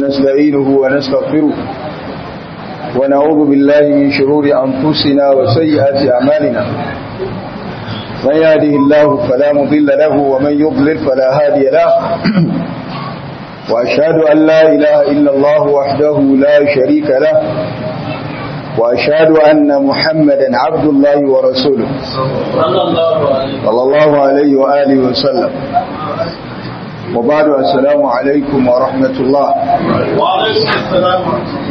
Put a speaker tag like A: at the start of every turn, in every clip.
A: نستعينه ونستغفره ونعوذ بالله من شرور أنفسنا وسيئات أعمالنا من يهده الله فلا مضل له ومن يضلل فلا هادي له وأشهد أن لا إله إلا الله وحده لا شريك له وأشهد أن محمدا عبد الله ورسوله صلى الله عليه وآله وسلم وبعد السلام عليكم ورحمة الله
B: وعليكم السلام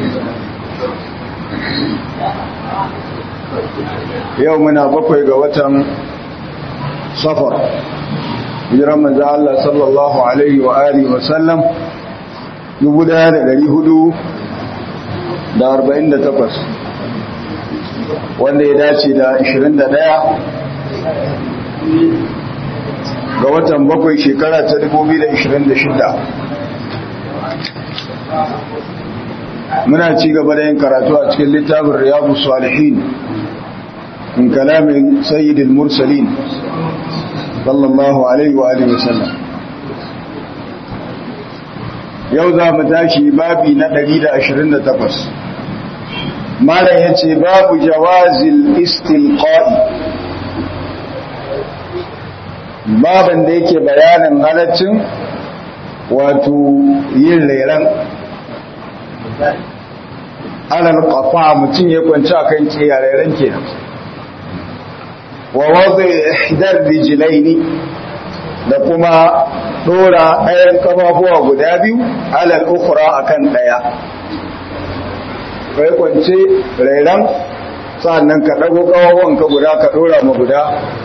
A: يومنا بقي قوة صفر hijiran manzo Allah sallallahu alaihi wa alihi wa sallam 1448 wanda ya dace da 21 ga watan bakwai shekara ta 2026 muna ci gaba da yin karatu a cikin littafin riyadu salihin min kalamin sayyidil mursalin sallallahu alaihi wa alihi wasallam yau za mu tashi babi na 128 malam yace babu jawazil istilqa'i baban da yake bayanin halaccin wato yin reran alal qafa mutum ya kwanci akan kiyararen kenan wa wadda ihdar rijlaini da kuma dora ɗayan kafafuwa guda biyu alal ukhra akan ɗaya kai kwance rairan sannan ka dago kafafuwan ka guda ka dora ma guda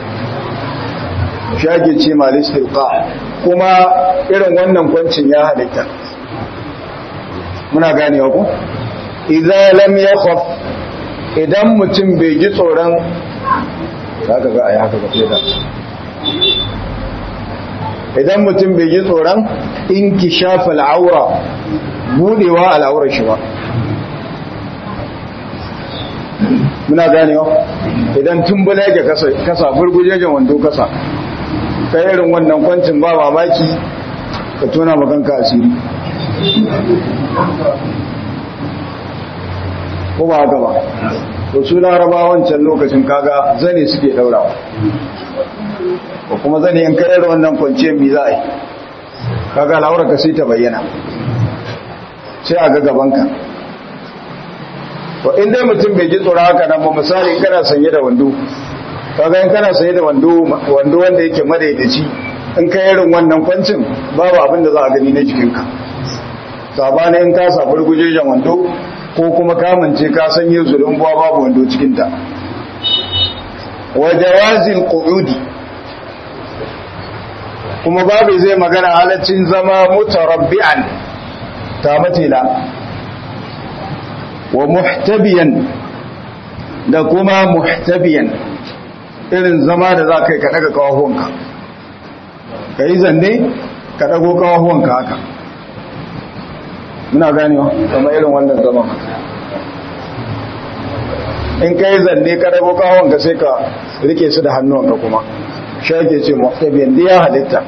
A: shage ce malistilqa kuma irin wannan kwancin ya halitta muna ganewa ku idan lam yakhaf idan mutum bai ji tsoron zaka ga ayi haka ga da idan mutum bai ji tsoron inkishafa al'aura budewa al'aurar shi ba muna ganewa idan tumbula yake kasa kasa burgujejen wando kasa kai irin wannan kwancin ba mamaki ka tona makanka asiri ko ba haka ba to su laraba wancan lokacin kaga zane suke daurawa ko kuma zane in kai irin wannan kwanciyar mi za a yi kaga laura ka sai ta bayyana sai a ga gabanka to in dai mutum bai ji tsoro haka nan ba misali kana sanye da wando kaga in kana sanye da wando wando wanda yake madaidaci in kai irin wannan kwancin babu abin da za a gani na jikinka sabanin in ka sa gurgujejen wando ko kuma kamance ka sanye zulun buwa babu wando cikinta wa jawazil qu'udi kuma babu zai magana halaccin zama mutarabbi'an ta matila wa muhtabiyan da kuma muhtabiyan irin zama da za ka yi ka daga kawahuwanka ka yi zanne ka dago kawahuwanka haka muna ganewa kamar irin wannan zaman in ka yi zanne ka dago kawahuwanka sai ka rike su da hannuwanka kuma shake ce muhtabiyan da ya halitta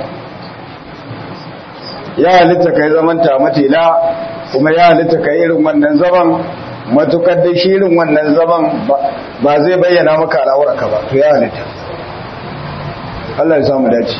A: ya halitta ka yi zaman tamatila kuma ya halitta ka yi irin wannan zaman matukar da shi irin wannan zaman ba zai bayyana maka al'aurarka ba to ya halitta Allah ya samu dace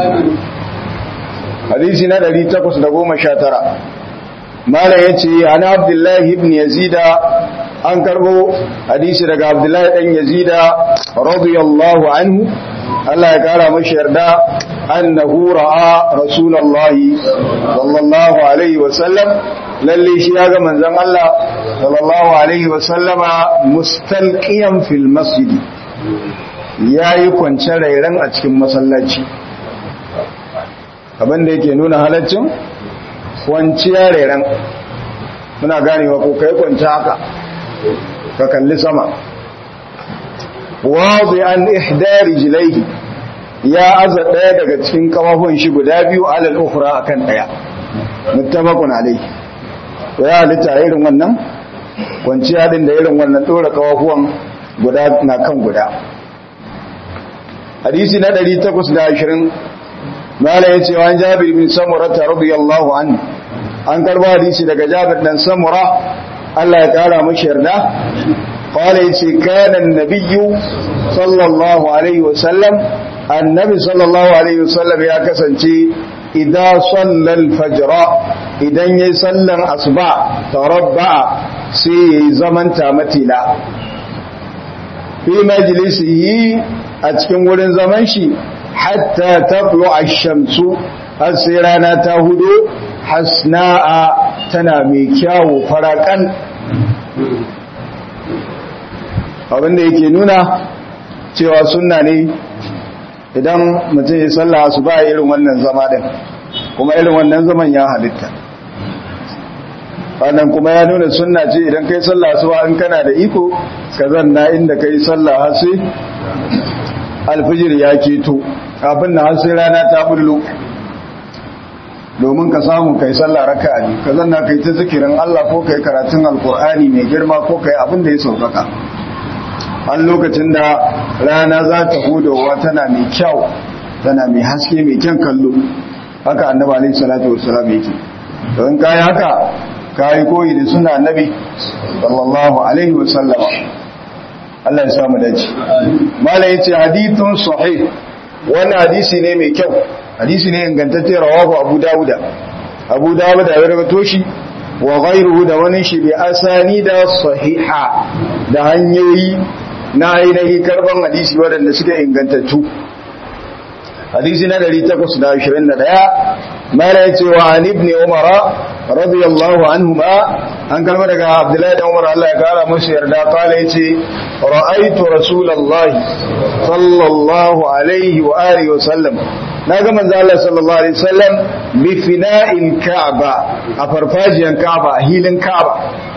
A: hadisi na 819 mala yace ana abdullahi ibn yazida an karbo hadisi daga abdullahi dan yazida radiyallahu anhu Allah ya kara mashi yarda annahu ra'a rasulullahi sallallahu alaihi wa sallam lalle shi ya ga manzon Allah sallallahu alaihi wa sallama mustalqiyan fil masjid yayi kwance rairan a cikin masallaci abin da yake nuna halaccin kwanciya rairan muna ganewa ko kai kwance haka ka kalli sama wadi an ihdari jilaihi ya aza daya daga cikin kafafun shi guda biyu alal ukhra akan daya muttafaqun alayhi to ya halitta irin wannan kwanciya din da irin wannan dora kafafuwan guda na kan guda hadisi na 820 mala yace wa jabir bin samurah radiyallahu anhu an karba hadisi daga Jabir dan Samura Allah ya kara mashi yarda qala yace kana annabiyyu sallallahu alaihi wasallam annabi sallallahu alaihi wasallam ya kasance idan sallal fajra idan yayi sallan asuba tarabba sai yayi zaman tamatila fi majlisihi a cikin wurin zaman shi hatta taqlu ash-shamsu har sai rana ta hudo hasna'a tana mai kyawu farakan abinda yake nuna cewa sunna ne idan mutum ya salla su ba irin wannan zama din kuma irin wannan zaman ya halitta wannan kuma ya nuna sunna ce idan kai salla su ba in kana da iko ka zanna inda kai salla har sai alfijir ya keto kafin na har sai rana ta bullo domin ka samu kai sallah raka'a ne ka zanna kai ta zikirin Allah ko kai karatun alkur'ani mai girma ko kai abin da ya saukaka an lokacin da rana za ta hudowa tana mai kyau tana mai haske mai kyan kallo haka annabi alaihi salatu wassalam yake don kai haka kai koyi da sunna annabi sallallahu alaihi wasallama Allah ya samu dace malai yace hadithun sahih wannan hadisi ne mai kyau hadisi ne ingantacce rawahu abu dawuda abu dawuda ya rawaito shi wa ghayruhu da wani shi bi asani da sahiha da hanyoyi na ainihin karban hadisi waɗanda suke ingantattu hadisi na 821 mala ya ce wa an ibn umara radiyallahu anhuma an kalma daga abdullahi da umar Allah ya kara musu yarda kala ya ce ra'aitu rasulallahi sallallahu alaihi wa alihi wa sallam na ga manzo Allah sallallahu alaihi wasallam bi fina'il ka'ba a farfajiyan ka'ba a hilin ka'ba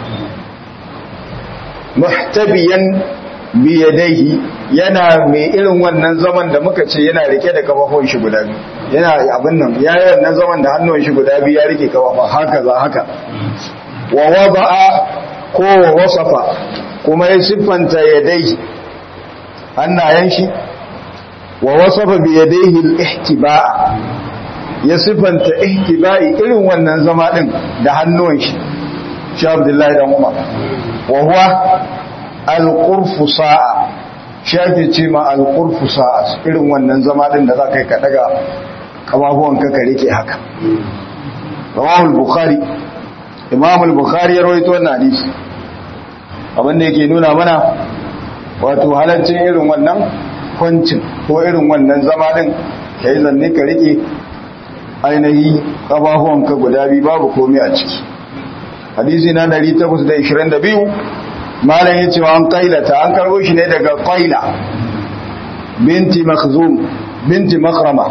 A: muhtabiyan biyadaihi yana mai irin wannan zaman da muka ce yana rike da kafafun shi guda biyu yana abin nan ya yi wannan zaman da hannun shi guda biyu ya rike kafafa haka za haka wa wada'a ko wa wasafa kuma ya siffanta yadai hannayen shi wa wasafa biyadaihi al-ihtiba'a ya siffanta ihtiba'i irin wannan zama din da hannun shi shi Abdullahi dan Umar wa huwa alƙurfu sa'a shi ake ce ma alƙurfu sa'a irin wannan zama ɗin da za ka yi ka daga ƙafafuwanka ka rike haka rawahul bukhari imamul bukhari ya rawaito wannan hadisi abinda yake nuna mana wato halaccin irin wannan kwancin ko irin wannan zama ɗin ka yi zanne ka rike ainihi ƙafafuwanka guda biyu babu komai a ciki hadisi na 822 malam yace wa an qailata an karbo shi ne daga qaila binti makhzum binti makrama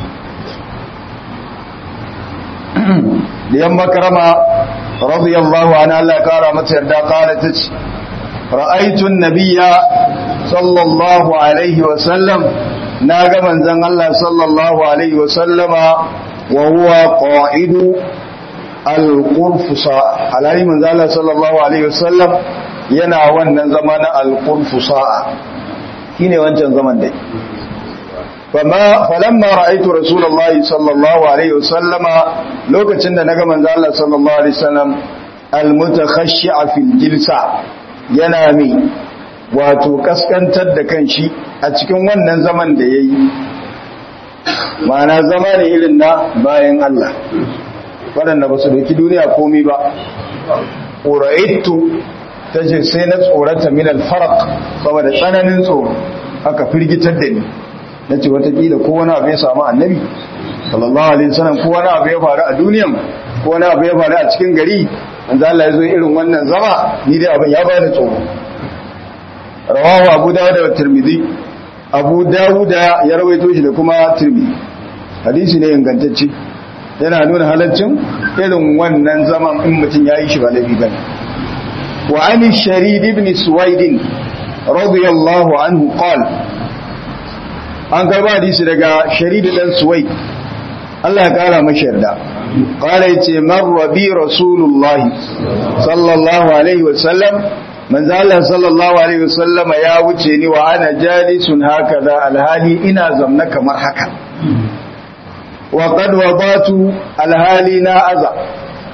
A: diyan makrama radiyallahu anha Allah kara mata yarda kala tace ra'aytu an-nabiyya sallallahu alaihi wa sallam naga manzon Allah sallallahu alaihi wa sallama wa huwa qa'idu al-qurfusa alai manzon Allah sallallahu alaihi wa sallam yana wannan zama na alƙurfu sa'a shi ne wancan zaman dai falamma ra'aitu rasulullahi sallallahu alaihi wasallama lokacin da na ga manzo Allah sallallahu alaihi wasallam almutakhashshi'a fil jilsa yana mi wato kaskantar da kanshi a cikin wannan zaman da yayi ma'ana zama ne irin na bayan Allah waɗanda ba su dauki duniya komai ba uraitu ta ce sai na tsorata min alfarak saboda tsananin tsoro aka firgitar da ni na ce watakila ko wani abu ya samu annabi sallallahu alaihi wasallam ko wani abu ya faru a duniyan ko wani abu ya faru a cikin gari manzo Allah ya zo irin wannan zama ni dai abin ya bani tsoro rawahu abu dawud da tirmidhi abu dawud ya rawaito shi da kuma tirmidhi hadisi ne ingantacce yana nuna halaccin irin wannan zaman in mutum ya yi shi ba laifi bane وعن الشريد بن سويد رضي الله عنه قال an karba hadisi daga sharidu dan suwai Allah ya kara mashi yarda qala yace marra bi rasulullah sallallahu alaihi wasallam manzo Allah sallallahu alaihi wasallam ya wuce ni wa ana jalisun hakaza alhali ina zamna kamar haka wa qad wadatu alhali na aza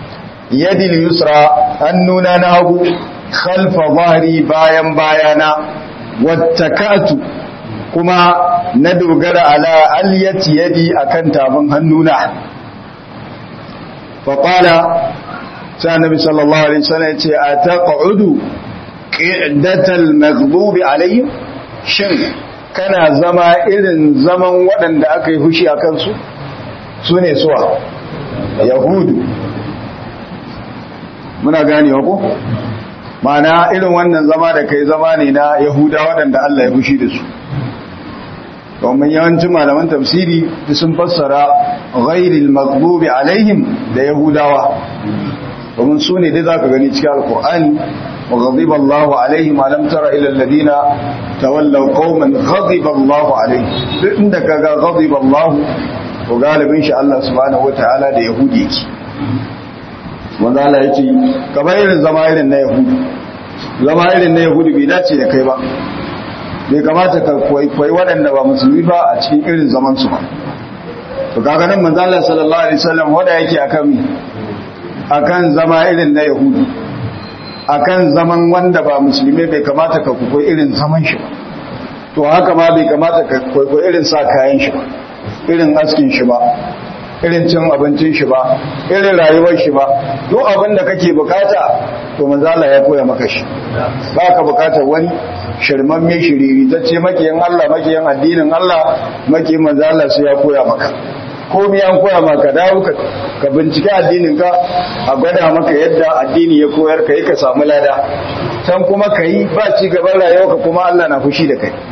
A: yadi yusra hannuna na hagu khalfa zahri bayan bayana wattakatu kuma na dogara ala aliyati yadi akan tafin hannuna faƙala sai annabi sallallahu alaihi wasallam yace ataq'udu qidatal maghdubi alaihim shin kana zama irin zaman waɗanda aka yi hushi a kansu sune suwa yahudu muna ganewa ko ma'ana irin wannan zama da kai zama ne na yahuda waɗanda Allah ya fushi da su domin yawancin malaman tafsiri sun fassara ghairil maghdubi alaihim da yahudawa domin su ne dai zaka gani cikin alqur'ani wa ghadiba Allahu alaihim alam tara ila alladhina tawallaw qauman ghadiba Allahu alaihim duk inda kaga ghadiba Allahu to galibin shi Allah subhanahu wataala da yahudi yake wanda Allah yake kamar irin zama irin na yahudu zama irin na yahudu bai dace da kai ba bai kamata ka kwaikwayi waɗanda ba musulmi ba a cikin irin zaman su ba to kaga nan manzo Allah sallallahu alaihi wasallam wanda yake akan mi akan zama irin na yahudu akan zaman wanda ba musulmi bai kamata ka kwaikwayi irin zaman shi ba to haka ma bai kamata ka kwaikwayi irin sa kayan shi ba irin askin shi ba irin cin abincin shi ba irin rayuwar shi ba duk abin da kake bukata to manzala ya koya maka shi ba ka bukatar wani shirman mai shiriri ta ce makiyan Allah makiyan addinin Allah makiyan manzala sai ya koya maka komi an koya maka dawo ka bincike addinin ka a gwada maka yadda addini ya koyar ka yi ka samu lada can kuma ka yi ba ci gaban rayuwa ka kuma Allah na fushi da kai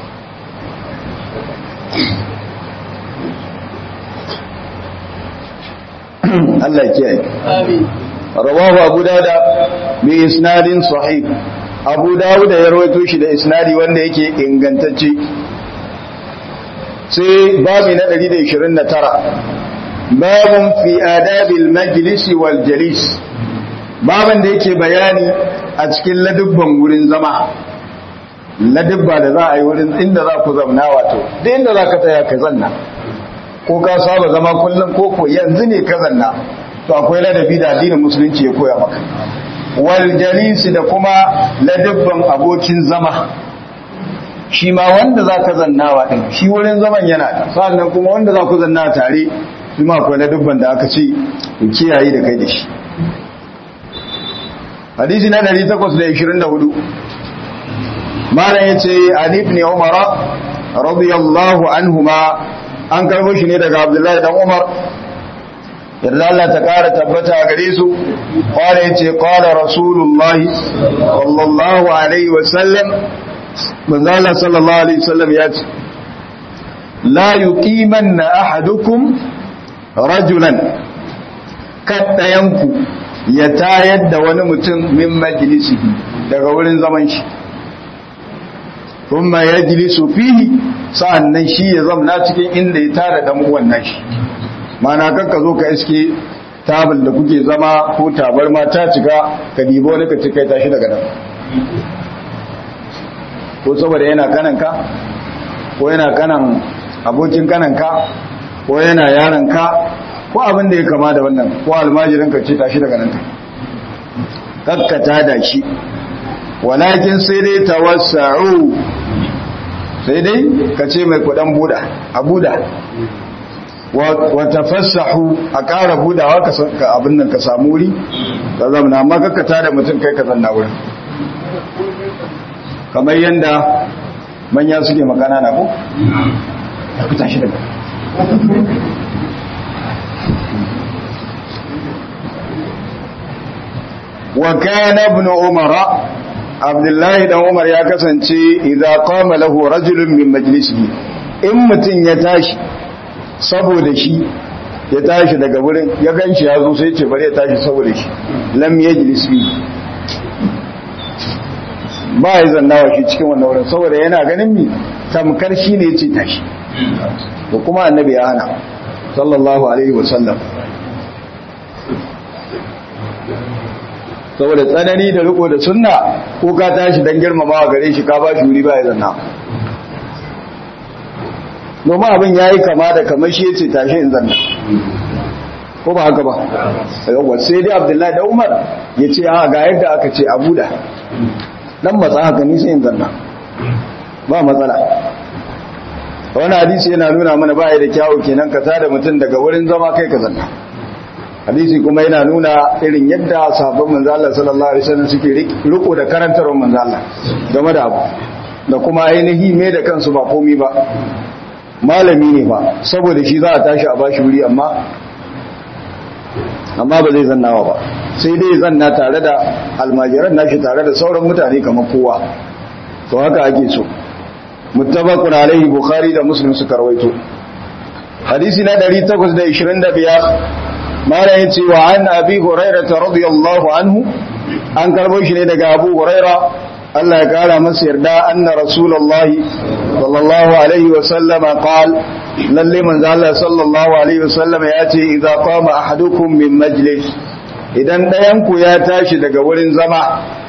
A: Allah ya kiyaye. Rawahu Abu Dawud bi isnadin sahih. Abu Dawud ya rawaito shi da isnadi wanda yake ingantacce. Sai babu na 129. Babun fi adabil majlis wal jalis. Babun da yake bayani a cikin ladubban wurin zama. Ladubba da za a yi wurin inda za ku zamna wato, da inda za ka tsaya ka zanna. ko ka saba zama kullum ko ko yanzu ne ka zanna to akwai ladabi da addinin musulunci ya koya maka wal jalisi da kuma ladabban abokin zama shi ma wanda za ka zannawa din shi wurin zaman yana da sannan kuma wanda za ku zanna tare shi ma akwai ladabban da aka ce ku kiyaye da kai da shi hadisi na 824 malam yace ali ibn umara radiyallahu anhuma an karbo shi ne daga abdullahi dan umar yadda Allah ta kara tabbata a gare su kware ya ce kware rasulullahi sallallahu alaihi wasallam manzala sallallahu alaihi wasallam ya ce la yuqimanna ahadukum rajulan kaddayanku ya tayar da wani mutum min majlisihi daga wurin zaman shi kuma ya jilisu fihi sa'annan shi ya zamna cikin inda ya tara dan wannan shi mana kanka zo ka iske tabal da kuke zama ko tabar ma ta cika ka dibo wani ka cika tashi daga nan ko saboda yana kananka ko yana kanan abokin kananka ko yana yaranka ko abin da ya kama da wannan ko almajirin ka ce tashi daga nan kakkata da shi walakin sai dai tawassa'u sai dai ka ce mai kudan buda a buda wa tafassahu a ƙara budawa ka abin nan ka samu wuri ka zamana amma kakkata da mutum kai ka zanna wurin kamar yadda manya suke makana na ku? ya ku tashi daga wa kana ibn umara abdullahi dan umar ya kasance idza qama lahu rajulun min majlisihi in mutun ya tashi saboda shi ya tashi daga wurin ya ganshi ya zo sai ce bari ya tashi saboda shi lam yajlis bi ba ya zannawa shi cikin wannan wurin saboda yana ganin mi tamkar shi ne yace tashi ko kuma annabi ya hana sallallahu alaihi wasallam saboda tsanani da riko da sunna ko ka tashi dan girmamawa gare shi ka ba shi wuri ba ya zanna domin abin ya yi kama da kamar shi yace tashi in zanna ko ba haka ba yawa sai dai abdullahi da umar ya ce a ga yadda aka ce abu da dan matsa haka ni sai in zanna ba matsala wani hadisi yana nuna mana ba da kyawu kenan ka tada mutum daga wurin zama kai ka zanna hadisi kuma yana nuna irin yadda sahabban manzo Allah sallallahu alaihi wasallam suke riko da karantarwar manzo Allah game da abu da kuma ainihi me da kansu ba komi ba malami ne ba saboda shi za a tashi a bashi wuri amma amma ba zai zannawa ba sai dai zanna tare da almajiran nashi tare da sauran mutane kamar kowa to haka ake so muttafaqun alaihi bukhari da muslim suka rawaito hadisi na 825 mala yace wa an abi hurairah radiyallahu anhu an karbo shi ne daga abu hurairah Allah ya kara masa yarda anna rasulullahi sallallahu alaihi wa sallam qal lalle manzo Allah sallallahu alaihi wa sallam ya ce idza qama ahadukum min majlis idan dayan ku ya tashi daga wurin zama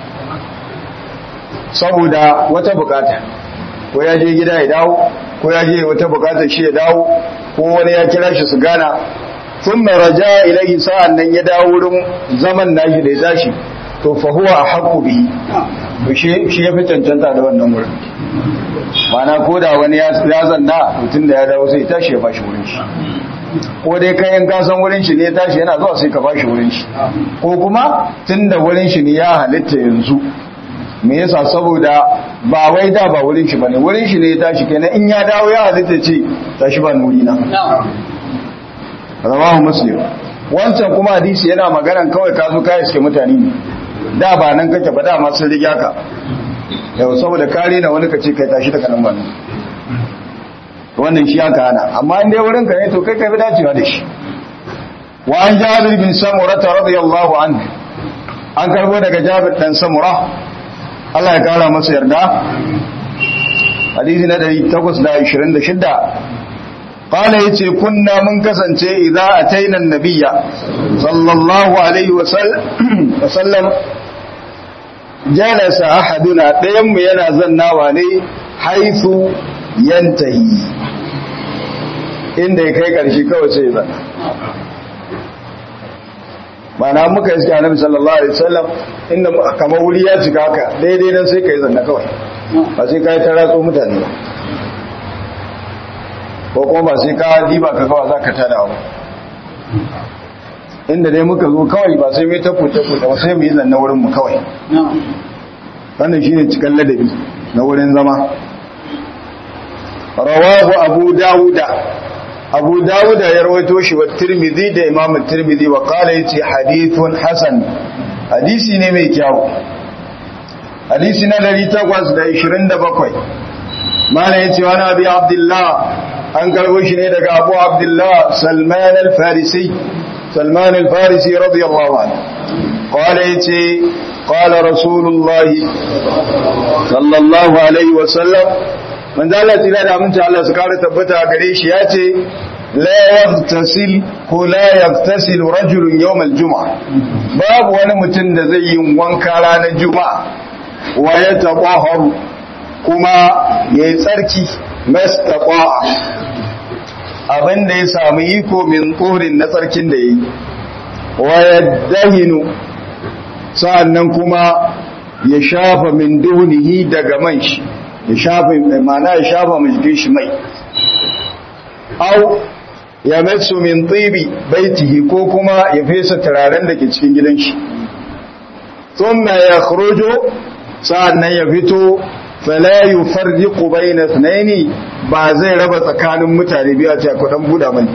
A: saboda wata bukata ko ya je gida ya dawo ko ya je wata bukata shi ya dawo ko wani ya kira shi su gana thumma raja ilayhi sa'an nan ya dawo wurin zaman nashi da ya tashi to fa huwa ahqqu bihi to shi shi yafi cancanta da wannan wurin mana ko da wani ya zanna mutum da ya dawo sai tashi ya bashi wurin shi ko dai kayan kasan wurin shi ne ya tashi yana zuwa sai ka bashi wurin shi ko kuma tunda wurin shi ne ya halitta yanzu me yasa saboda ba wai da ba wurin shi bane wurin shi ne ya tashi kenan in ya dawo ya halitta ce tashi ba nuri na rawahu muslim wancan kuma hadisi yana maganan kawai ka zo kai suke mutane ne da ba nan kake ba da ma sun riga ka yau saboda kare na wani kace kai tashi daga nan ba wannan shi aka hana amma in dai wurin ka ne to kai kai bi dacewa da shi wa an jabir bin samurah radiyallahu anhu an karbo daga jabir dan samurah Allah ya kara masa yarda hadisi na 826 qala yace kunna mun kasance idza ataina annabiyya sallallahu alaihi wa sallam jalasa ahaduna dayan mu yana zannawa ne haifu yantahi inda ya kai karshe kawai sai zanna mana muka iske annabi sallallahu alaihi wasallam inda kamar wuri ya cika haka daidai nan sai kai zanna kawai ba sai kai ta ratso mutane ba ko kuma ba sai ka diba ka kawai zaka tada ba inda dai muka zo kawai ba sai mai tafu tafu da sai mu yi zanna wurin mu kawai wannan shine cikan ladabi na wurin zama rawahu abu dawuda abu dawuda ya rawaito shi wa tirmidhi da imam tirmidhi wa qala yace hadithun hasan hadisi ne mai kyau hadisi na 827 mana yace wani abi abdullah an karbo shi ne daga abu abdullah salman al-farisi salman al-farisi radiyallahu anhu qala yace qala rasulullah sallallahu alaihi wa sallam manzo Allah tsira da aminci Allah su kare tabbata gare shi ya ce la yaghtasil ko la yaghtasil rajulun yawm al-jum'a babu wani mutum da zai yi wanka ranar juma'a wa ya taqahharu kuma yayi tsarki mastaqa'a abinda ya samu iko min tsorin na tsarkin da yayi wa yadahinu sa'annan kuma ya shafa min dunihi daga man shi ya shafa mana ya shafa mai jikin shi mai au ya matsu min tsibi baitihi ko kuma ya fesa turaren da ke cikin gidan shi thumma ya khruju sa'annan ya fito fala yufarriqu bayna ithnaini ba zai raba tsakanin mutane biyu a ce ku dan buda mani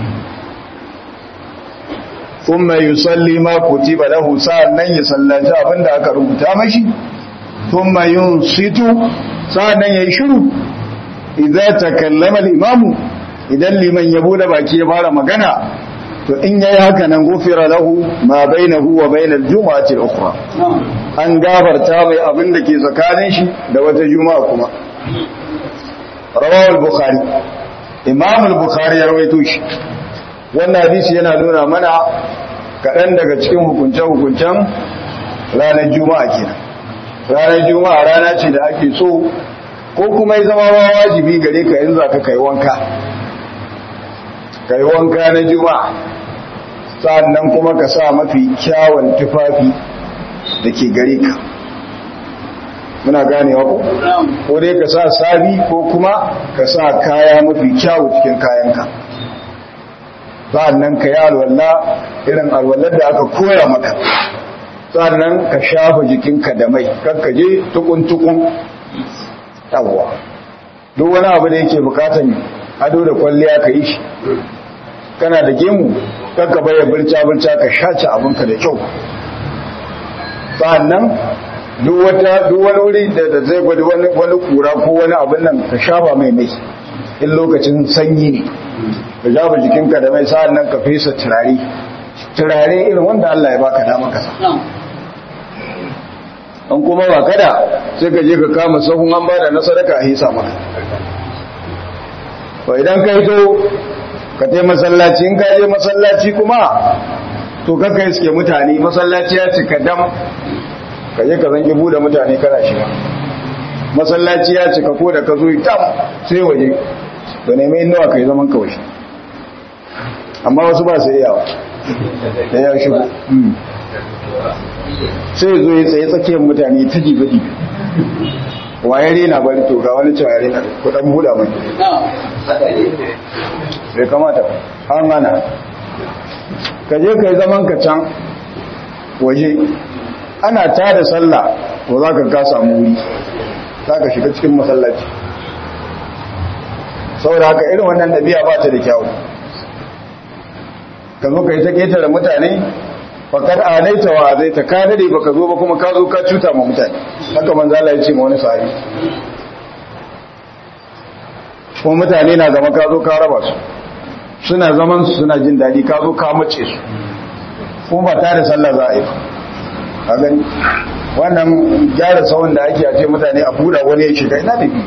A: thumma yusalli ma kutiba lahu sa'annan ya sallaci abinda aka rubuta mashi thumma yunsitu sa'annan yayi shiru idza takallama al-imam idan liman ya bude baki ya fara magana to in yayi haka nan gufira lahu ma bainahu wa bainal jumu'ati al-ukhra an gafarta mai abin da ke tsakanin shi da wata juma'a kuma rawahu al-bukhari imam al-bukhari ya rawaito shi wannan hadisi yana nuna mana kaɗan daga cikin hukunce-hukuncen ranar juma'a kenan ranar juma'a rana ce da ake so ko kuma ya zama ma wajibi gare ka in za ka kai wanka kai wanka na juma'a sannan kuma ka sa mafi kyawun tufafi da ke gare ka muna ganewa ko ko dai ka sa sabi ko kuma ka sa kaya mafi kyawu cikin kayanka sannan ka yi alwala irin alwalar da aka koya maka sannan ka shafa jikinka da mai kakkaje tukun-tukun yawwa duk wani abu da yake bukatan ado da kwalliya ka yi shi kana da gemu kakka baya birca-birca ka shaci abinka da kyau sannan duk wata duk wani wuri da zai gwada wani wani kura ko wani abin nan ka shafa mai mai in lokacin sanyi ne ka shafa jikinka da mai sa'an nan ka fesa turare turare irin wanda Allah ya baka dama ka an kuma ba kada sai ka je ka kama sahun an bada na sadaka a hisa maka to idan ka yi to ka tai masallaci in ka je masallaci kuma to kakka iske mutane masallaci ya cika dam ka je ka zangi bude mutane kana shiga masallaci ya cika ko da ka zo tam sai waje da nemi nawa kai zaman kawai amma wasu ba su iyawa da ya shigo sai zo ya tsaye tsakiyar mutane ta jibi waye rena bari to ga wani cewa rena kudan buda mai bai kamata an gana ka je ka yi zaman ka can waje ana ta da sallah to za ka ka samu wuri za ka shiga cikin masallaci saboda haka irin wannan ɗabi'a ba ta da kyawu ka zo ka yi ta ƙetare mutane fakar alaita wa zai ta ka dade baka zo ba kuma ka zo ka cuta ma mutane haka manzo Allah ya ce ma wani sahabi kuma mutane na zama ka zo ka raba su suna zaman su suna jin daɗi ka zo ka mace su kuma ba tare sallah za a yi a gani wannan gyara tsawon da ake a ce mutane a buɗa wani ya shiga ina da biyu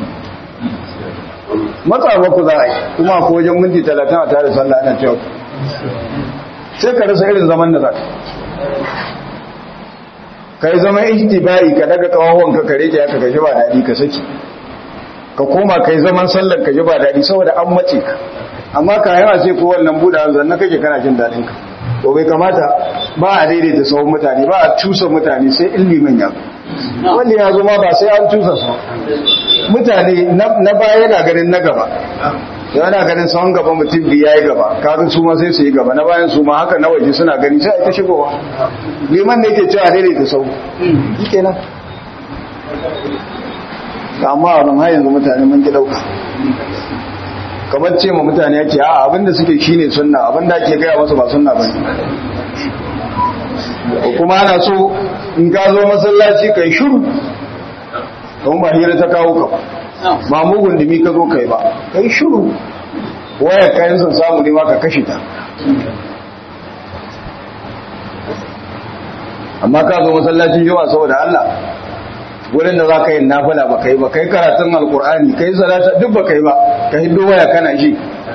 A: matsa ku za a yi kuma ko wajen minti talatin a tare sallah ana cewa sai ka rasa irin zaman da za ka ka yi zama ihtibai ka daga kawawon ka kare ki haka ka ji ba daɗi ka saki ka koma ka yi zaman sallar ka ji ba daɗi saboda an mace ka amma ka yawa sai ko wannan buɗa zanna kake kana jin daɗin ka to bai kamata ba a daidaita sauran mutane ba a cusa mutane sai illimin ya wanda ya zo ma ba sai an cusa su mutane na baya yana ganin na gaba da yana ganin sauran gaba mutum biyu ya yi gaba kafin su ma sai su yi gaba na bayan su ma haka na waje suna gani sai a ta shigowa liman ne ke cewa daidaita sau yi kenan amma a nan yanzu mutane mun ki ɗauka kamar ce ma mutane yake a abinda suke shine sunna abinda ake gaya masa ba sunna bane ko kuma ana so in ka zo masallaci kai shiru don ba hira ta kawo ka ba mugun dumi ka zo kai ba kai shiru waya kayan sun samu ne ma ka kashe ta amma ka zo masallacin yawa saboda Allah wurin da za ka yi nafila ba kai ba kai karatun alkur'ani kai salata duk ba kai ba ka hiddo waya kana ji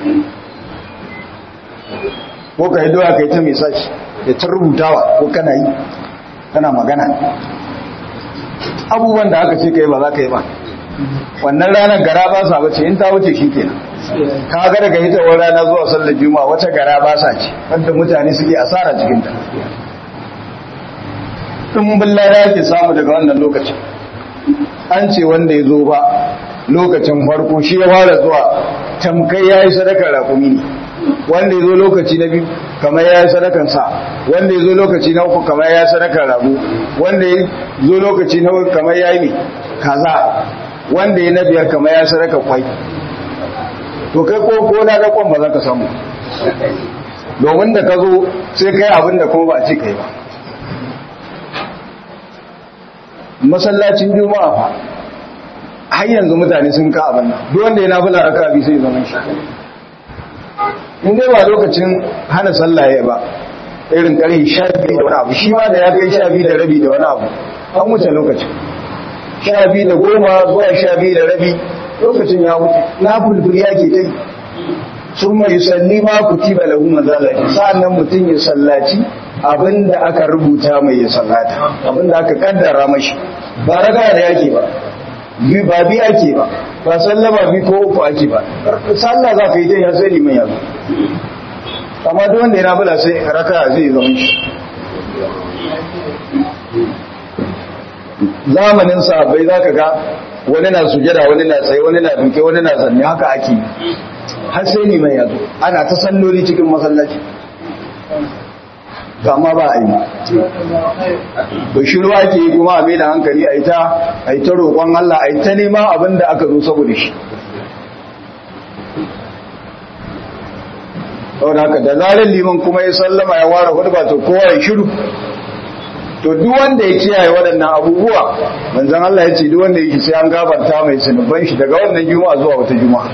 A: ko ka hiddo waya kai ta message da ta rubutawa ko kana yi kana magana abubuwan da aka ce kai ba za ka yi ba wannan ranar gara ba sa bace in ta wuce shi kenan ka ga daga hitowar rana zuwa sallar juma'a wata gara ba sa ce wanda mutane suke asara cikin ta tun billada yake samu daga wannan lokacin an ce wanda ya zo ba lokacin farko shi ya fara zuwa tamkai ya yi sadakar rakumi ne wanda ya zo lokaci na biyu kamar ya yi sadakan sa wanda ya zo lokaci na uku kamar ya yi sadakar ragu wanda ya zo lokaci na uku kamar ya yi ne kaza wanda ya na biyar kamar ya yi sadakar kwai to kai ko ko na ga kwan ba za ka samu domin da ka zo sai kai abin da kuma ba a ce kai ba masallacin juma'a fa har yanzu mutane sun ka abin nan duk wanda ya nafila raka bi sai zaman shi in dai ba lokacin hana sallah ya ba irin kare sha biyu da wani abu shi ma da ya kai sha biyu da rabi da wani abu an wuce lokacin sha biyu da goma zuwa sha biyu da rabi lokacin ya wuce na fulful ya ke dai sun mai salli ma ku tiba lahu mazalati sa'annan mutum ya sallaci abinda aka rubuta mai ya sallata abinda aka kaddara mashi ba raga da yake ba bi ba bi ake ba ba sallama bi ko uku ake ba sallah za ka yi ta ya sai liman yanzu amma duk wanda ya nafila sai raka zai zama shi zamanin sahabbai zaka ga wani na sujada wani na tsaye wani na duke wani na zanne haka ake har sai ne mai yazo ana ta salloli cikin masallaci amma ba a yi ba shi ruwa ke yi kuma a mai da hankali a yi ta a yi ta roƙon Allah a yi ta nema abin da aka zo saboda shi saboda haka da zarar liman kuma ya sallama ya ware hudu ba to kowa ya shiru to duk wanda ya kiyaye waɗannan abubuwa manzon Allah ya ce duk wanda ya sai an gafarta mai zunuban shi daga wannan juma'a zuwa wata juma'a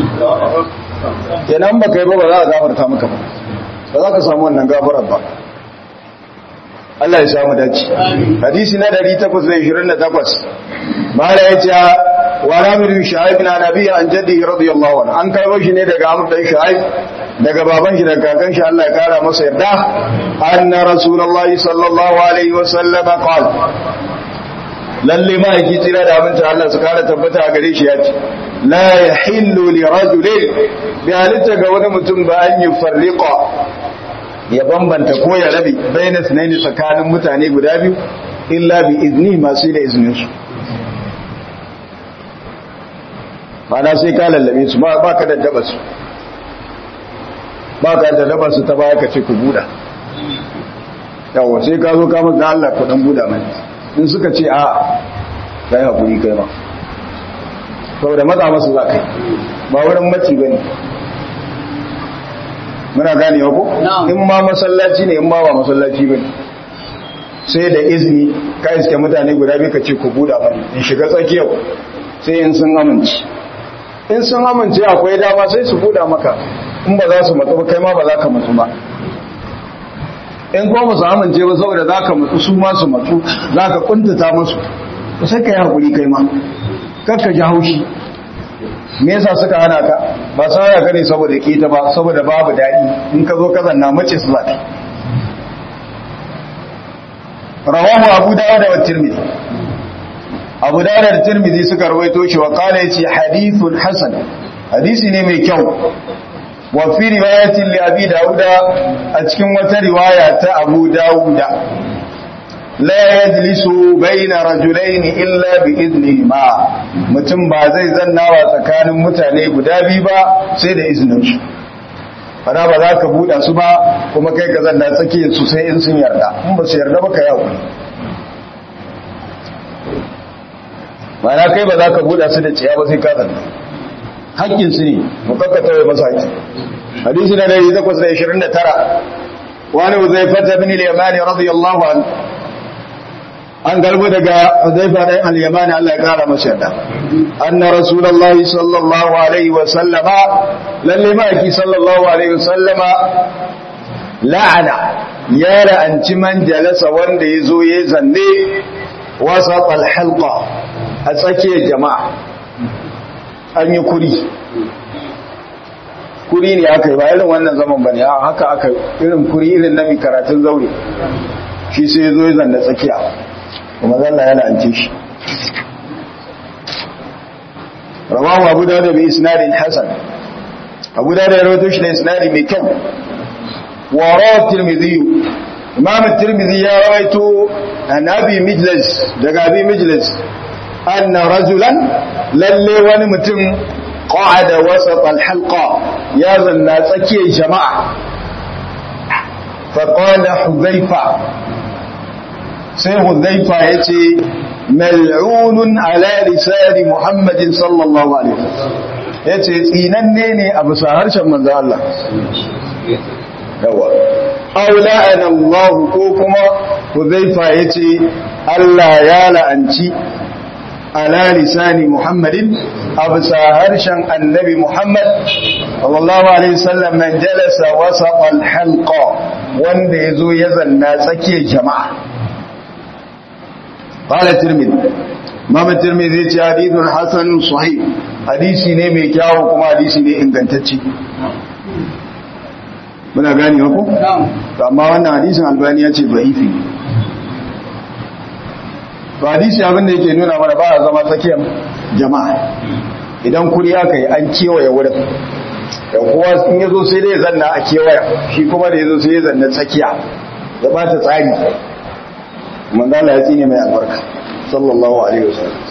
A: kenan ba kai ba ba za a gafarta maka ba ba za ka samu wannan gafarar ba Allah ya samu dace hadisi na 828 mala ya ce wa ramir shu'aib na nabi an jaddi radiyallahu anhu an kai shi ne daga amr dan shu'aib daga baban shi daga kakan shi Allah ya kara masa yarda anna rasulullahi sallallahu alaihi wa sallam qala lalle ma yake tsira da abinci Allah su kara tabbata a gare shi ya ce la yahillu li rajulin bi halitta ga wani mutum ba an yi farriqa ya bambanta ko ya rabe bayanan sunaini tsakanin mutane guda biyu illa bi izni masu da izinin su mana sai ka lallabe su ba ka daddaba su ba ka daddaba su ta baya ka ce ku buɗa yawo sai ka zo kama ga Allah ku dan buɗa mai in suka ce a kai hakuri kai ma saboda matsa masu za kai ba wurin maci bane muna gane ko in ma masallaci ne in ma ba masallaci bane sai da izini ka iske mutane guda biyu ka ce ku buɗa mani in shiga tsakiyar sai in sun amince in sun amince akwai dama sai su buɗa maka in ba za su matsu ba kai ma ba za ka matsu ba in kuma ba su amince ba saboda za ka matsu su ma su matsu za ka kuntata musu sai ka yi haƙuri kai ma kakka ji haushi me yasa suka hana ka ba sa ya gane saboda kita ba saboda babu daɗi in ka zo ka zanna mace su zaka rawahu abu dawud wa tirmidhi abu dawud da tirmidhi suka rawaito shi wa qala yace hadithun hasan hadisi ne mai kyau wa fi riwayatin li abi dauda a cikin wata riwaya ta abu dauda la yajlisu baina rajulaini illa bi idnihima mutum ba zai zannawa tsakanin mutane guda biyu ba sai da izinin su fara ba za ka buɗa su ba kuma kai ka zanna tsakiyar su sai in sun yarda in ba su yarda ba ka yawo ba na kai ba za ka buɗa su da ciya ba sai ka zanna hakkin su ne mu kakkata wai masa haƙƙi hadisi na 829 wani uzaifata bin al-yamani radiyallahu anhu an garbo daga Hudayfa ɗan al-Yamani Allah ya kara masa yarda anna rasulullahi sallallahu alaihi wa sallama lalle ma yaki sallallahu alaihi wa sallama la'ana ya la'anci man jalasa wanda ya zo ya zanne wasa halqa a tsakiyar jama'a an yi kuri kuri ne aka yi ba irin wannan zaman bane haka aka irin kuri irin na mai karatun zaure shi sai ya zo ya zanne tsakiya kuma zalla yana ance shi rawahu abu dawud bi isnadin hasan abu dawud ya rawaito shi da isnadi mai kyau wa rawahu tirmidhi imam tirmidhi ya rawaito an abi mijlis daga abi mijlis anna rajulan lalle wani mutum qa'ada wasat al-halqa ya zanna tsakiyar jama'a fa qala hudhayfa sai hudhaifa ya ce mal'unun ala lisani muhammadin sallallahu alaihi wasallam ya ce tsinanne ne a bisa harshen manzo Allah yawa aw la'ana Allah ko kuma hudhaifa ya ce Allah ya la'anci ala lisani muhammadin a bisa harshen annabi muhammad sallallahu alaihi wasallam man jalasa wasaqa al-halqa wanda yazo ya zanna tsakiyar jama'a قال الترمذي امام الترمذي ce hadithun hasan sahih hadisi ne mai kyawu kuma hadisi ne ingantacce muna gani ko to amma wannan hadisin albani ya ce da'ifi ba hadisi abin da yake nuna mana ba a zama tsakiyar jama'a idan kuri aka yi an kewaye wurin da kowa in yazo sai dai zanna a kewaya shi kuma da yazo sai ya zanna tsakiya ya bata tsari manzo Allah ya tsine mai albarka sallallahu alaihi wasallam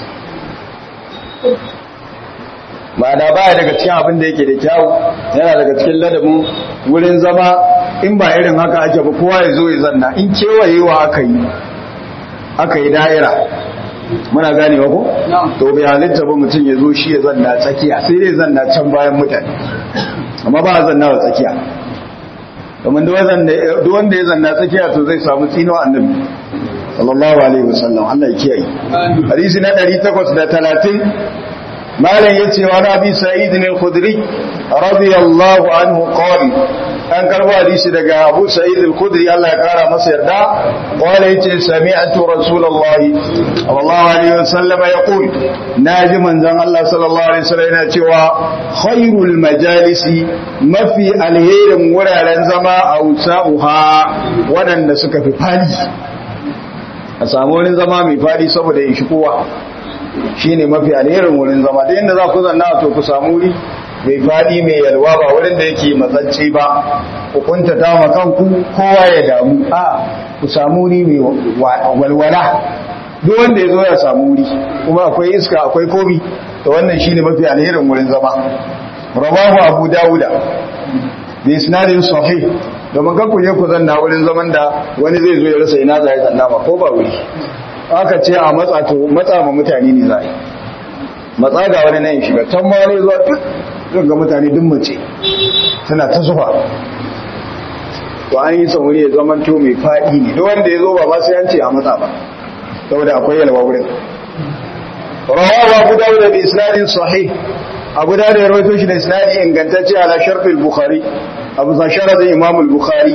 A: ma'ana baya daga cikin abin da yake da kyawu yana daga cikin ladabin wurin zama in ba irin haka ake ba kowa ya zo ya zanna in kewayewa aka yi aka yi da'ira muna ganewa ko to bai halitta ba mutum ya zo shi ya zanna tsakiya sai dai zanna can bayan mutane amma ba a zanna wa tsakiya domin duk wanda ya zanna tsakiya to zai samu tsinuwa annabi sallallahu alaihi wasallam Allah ya kiyaye hadisi na 830 malam yace wa nabi sa'id al-khudri radiyallahu anhu qala an karbo hadisi daga Abu Sa'id al-Khudri Allah ya kara masa yarda wala yace sami'tu Rasulullahi sallallahu alaihi wasallam yaqul naji manzon Allah sallallahu alaihi wasallam yana cewa khairul majalisi mafi alherin wuraren zama a usa'uha wadanda suka fi fadi a samu wurin zama mai fadi saboda ya shi kowa shine mafi alherin wurin zama da inda za ku zanna to ku samu wuri mai faɗi mai yalwa ba wurin da yake matsacce ba ku kunta dama kanku kowa ya damu a ku samu wuri mai walwala duk wanda ya zo ya samu wuri kuma akwai iska akwai komi to wannan shine mafi alherin wurin zama rawahu abu dawuda da isnadin sahih domin kan ku je ku zanna wurin zaman da wani zai zo ya rasa ina za ya zanna ba ko ba wuri aka ce a matsa to matsa ma mutane ne za a yi matsa ga wani nan shiga can ma wani zuwa duk zan ga mutane duk mace suna ta zuwa to an yi son wuri ya zama to mai faɗi ne duk wanda ya zo ba ba sai an ce a matsa ba saboda akwai yalwa wurin rawawa abu dawud da isnadin sahih abu dawud ya rawaito shi da isnadi ingantacce ala sharfil bukhari abu sa sharadin imam al-bukhari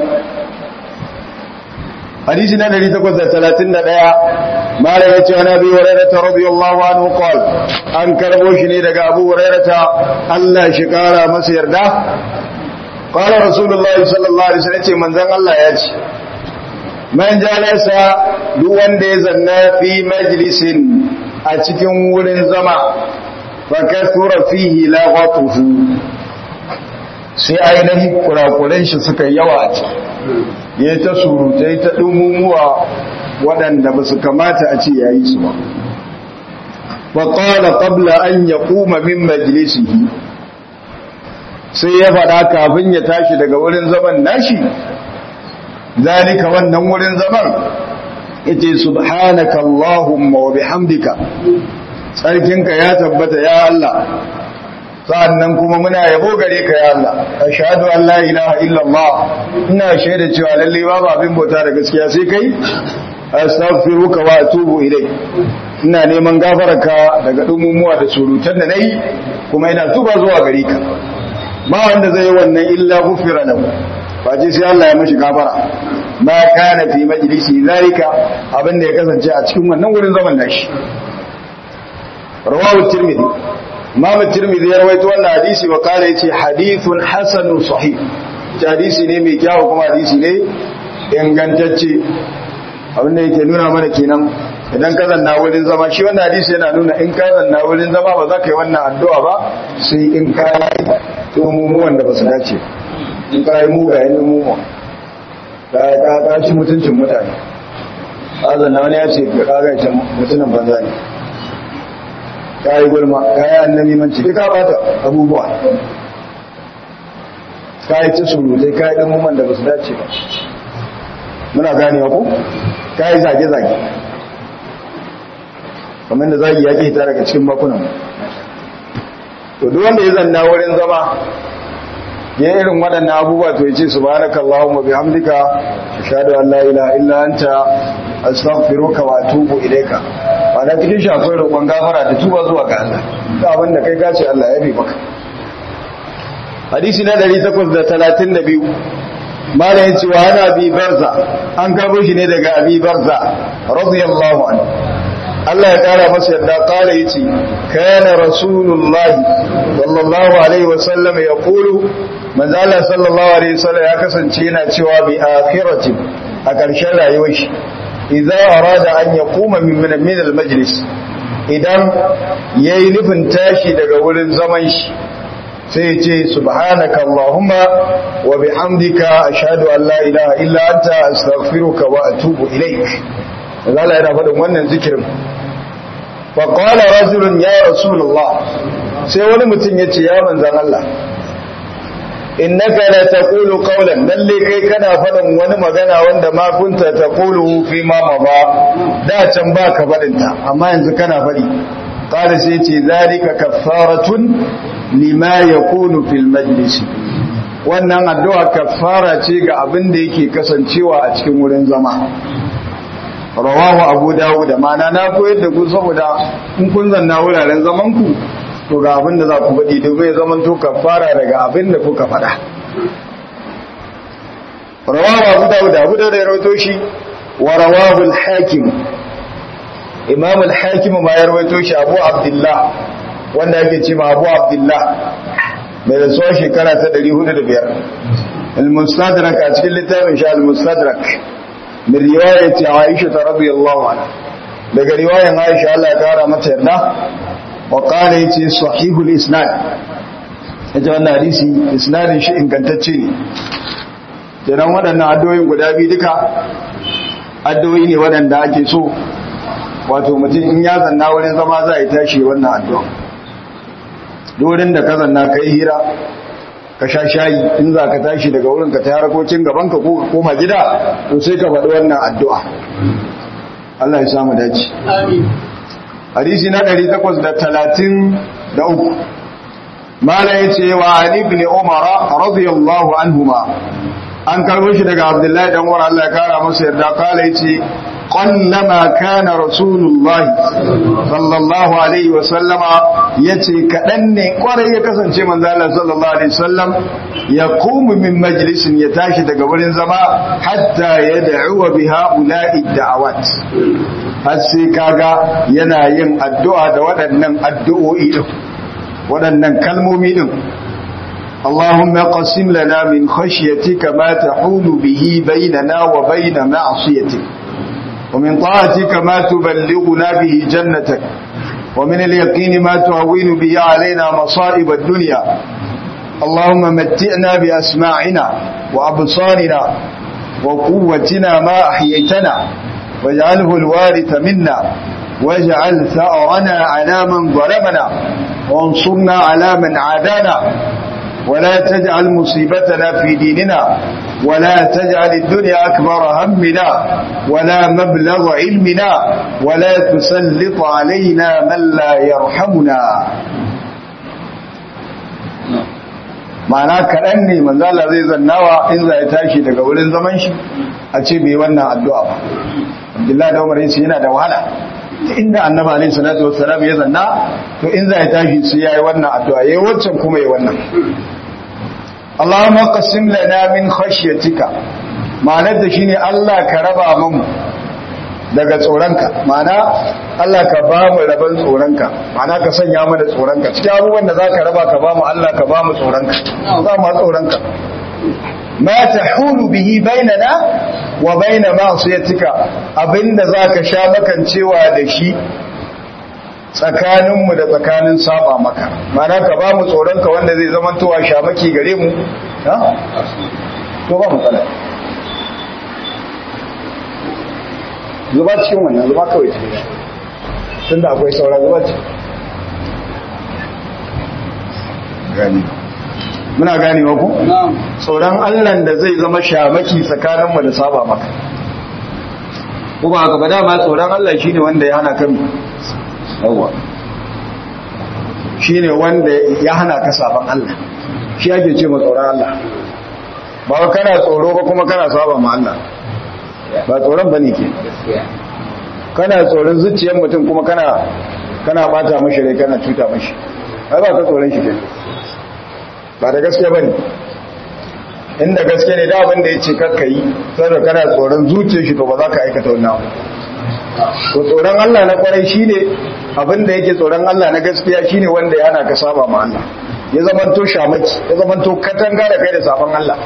A: hadisi na 831 mala ya ce wani abi hurairata radiyallahu anhu qal an karbo shi ne daga abu hurairata Allah shi kara masa yarda qala rasulullahi sallallahu alaihi wasallam ce manzon Allah ya ce man jalasa duk wanda ya zanna fi majlisin a cikin wurin zama fa kasura fihi laghatuhu sai ainihin kurakuren shi suka yawa a ciki ya ta surutai ta ɗumumuwa waɗanda ba su kamata a ce ya yi su ba. Waƙala ƙabla an ya kuma min majalisihi sai ya faɗa kafin ya tashi daga wurin zaman nashi, zalika wannan wurin zaman ita subhanaka Allahumma wa bihamdika tsarkinka ya tabbata ya Allah sa'annan kuma muna yabo gare ka ya Allah ashhadu an la ilaha illallah ina shaida cewa lalle babu abin bauta da gaskiya sai kai astaghfiruka wa atubu ilai ina neman gafararka daga dumumuwa da surutan da nayi kuma ina tuba zuwa gare ka ba wanda zai yi wannan illa gufira lahu ba ce sai Allah ya mashi gafara ma kana fi majlisi zalika abin da ya kasance a cikin wannan wurin zaman nashi rawahu tirmidhi Imam Tirmidhi ya rawaito wannan hadisi wa kare yace hadithun hasanun sahih. Hadisi ne mai kyau kuma hadisi ne ingantacce. Abinda yake nuna mana kenan idan ka zanna wurin zama shi wannan hadisi yana nuna in ka zanna wurin zama ba za ka yi wannan addu'a ba sai in ka yi umumuwan da ba su dace. In ka yi mugayen umumuwa. Ka ka ci mutuncin mutane. Ka zanna wani ya ce ka ga ita mutumin banza ne. ka yi gulma ka yi annabi manci duka bata abubuwa ka yi ta surutai ka yi ɗan da ba su dace ba muna gane ku ka yi zage-zage kamar da zagi ya ke hita daga cikin makunan to duk wanda ya zanna wurin zama ya irin waɗannan abubuwa to ya ce subhanaka allahumma bihamdika ashhadu an la ilaha illa anta astaghfiruka wa atubu ilayka ba da cikin shi akwai roƙon gafara da tuba zuwa ga Allah da abin da kai kace Allah ya bi maka hadisi na 832 malam yace wa ana bi barza an karbo shi ne daga abi barza radiyallahu anhu Allah ya kara masa yadda kala yace kana rasulullahi sallallahu alaihi wasallam yaqulu manzo Allah sallallahu alaihi wasallam ya kasance yana cewa bi akhirati a ƙarshen rayuwar shi idza arada an yaquma min min al-majlis idan yayi nufin tashi daga wurin zaman shi sai ce subhanaka allahumma wa bihamdika ashhadu an la ilaha illa anta astaghfiruka wa atubu ilaik Allah yana faɗin wannan zikirin fa qala rajulun ya rasulullah sai wani mutum yace ya manzon Allah innaka la taqulu qawlan lalle kai kana faɗin wani magana wanda ma kunta taqulu fi ma maba da can baka faɗin ta amma yanzu kana faɗi qala sai ce zalika kaffaratun lima yakunu fil majlis wannan addu'a kaffara ce ga abin da yake kasancewa a cikin wurin zama rawahu abu dawud mana na koyar da ku saboda in kun zanna wuraren zaman ku to ga abin da za ku faɗi domin ya zaman to kaffara daga abin da kuka faɗa rawahu abu dawud abu dawud ya rawaito shi wa rawahu al-hakim imam al-hakim ma ya rawaito shi abu abdullah wanda yake ce ma abu abdullah mai da tsohon shekara ta 405 al-mustadrak a cikin littafin shi al-mustadrak min riwayat Aisha radhiyallahu anha daga riwayan Aisha Allah ya kara mata yarda wa qala yace sahihul isnad yace wannan hadisi isnadin shi ingantacce ne kenan waɗannan addu'o'in guda biyu duka addu'o'i ne waɗanda ake so wato mutum in ya zanna wurin zama za a yi tashi wannan addu'a dorin da ka zanna ka yi hira ka sha shayi in za ka tashi daga wurin ka ta harkokin gaban ka ko ka koma gida to sai ka faɗi wannan addu'a Allah ya samu dace hadisi na 833 mala yace wa ali ibn umar radiyallahu anhuma an karbo shi daga abdullahi dan umar Allah ya kara masa yarda kala yace قلما كان رسول الله صلى الله عليه وسلم yace kadan ne kwarai ya kasance manzo Allah sallallahu alaihi wasallam ya qumu min majlisin ya tashi daga wurin zama hatta yad'u biha ula'i da'awat har sai kaga yana yin addu'a da waɗannan addu'o'i din waɗannan kalmomi din اللهم قسم لنا من خشيتك ما تحول به بيننا وبين معصيتك ومن طاعتك ما تبلغنا به جنتك ومن اليقين ما تهون به علينا مصائب الدنيا اللهم متئنا بأسماعنا وأبصارنا وقوتنا ما أحييتنا واجعله الوارث منا واجعل ثأرنا على من ظلمنا وانصرنا على من عادانا ولا تجعل مصيبتنا في ديننا ولا تجعل الدنيا أكبر همنا ولا مبلغ علمنا ولا تسلط علينا من لا يرحمنا ma'ana kaɗan ne manzala zai zannawa in za ya tashi daga wurin zaman shi a ce bai wannan addu'a ba abdullahi da umar yace yana da wahala inda annaba alaihi salatu wassalam ya zanna to in za ya tashi sai yayi wannan addu'a yayi waccan kuma yayi wannan Allahumma qasim lana min khashyatika ma'anar da shine Allah ka raba mu daga tsoronka ma'ana Allah ka ba mu raban tsoronka ma'ana ka sanya mana tsoronka cikin abubuwan da zaka raba ka ba mu Allah ka ba mu tsoronka za mu tsoronka ma tahulu bihi bainana wa baina ma'siyatika abinda zaka sha makancewa da shi tsakaninmu da tsakanin saba maka mana ka ba mu tsoronka wanda zai zama towa shamaki gare mu to ba matsala zuba cikin wannan zuba kawai cikin tun da akwai saura zuba cikin gani muna gani ku? tsoron allan da zai zama shamaki tsakaninmu da saba maka kuma haka ba dama tsoron allah shine wanda ya hana kan yawwa shi ne wanda ya hana ka saban Allah shi ake ce ma tsoron Allah ba kana tsoro ba kuma kana saba ma Allah ba tsoron ba ne ke kana tsoron zuciyar mutum kuma kana kana bata mashi rai kana cuta mashi ai ba ka tsoron shi ke ba da gaske ba ne inda gaske ne da abin da ya ce kakka yi saboda kana tsoron zuciyar shi to ba za ka aikata wannan to tsoron Allah na kwarai shine abinda yake tsoron Allah na gaskiya shine wanda ya hana ka saba ma Allah ya zamanto shamaki ya zamanto katanga da kai da saban Allah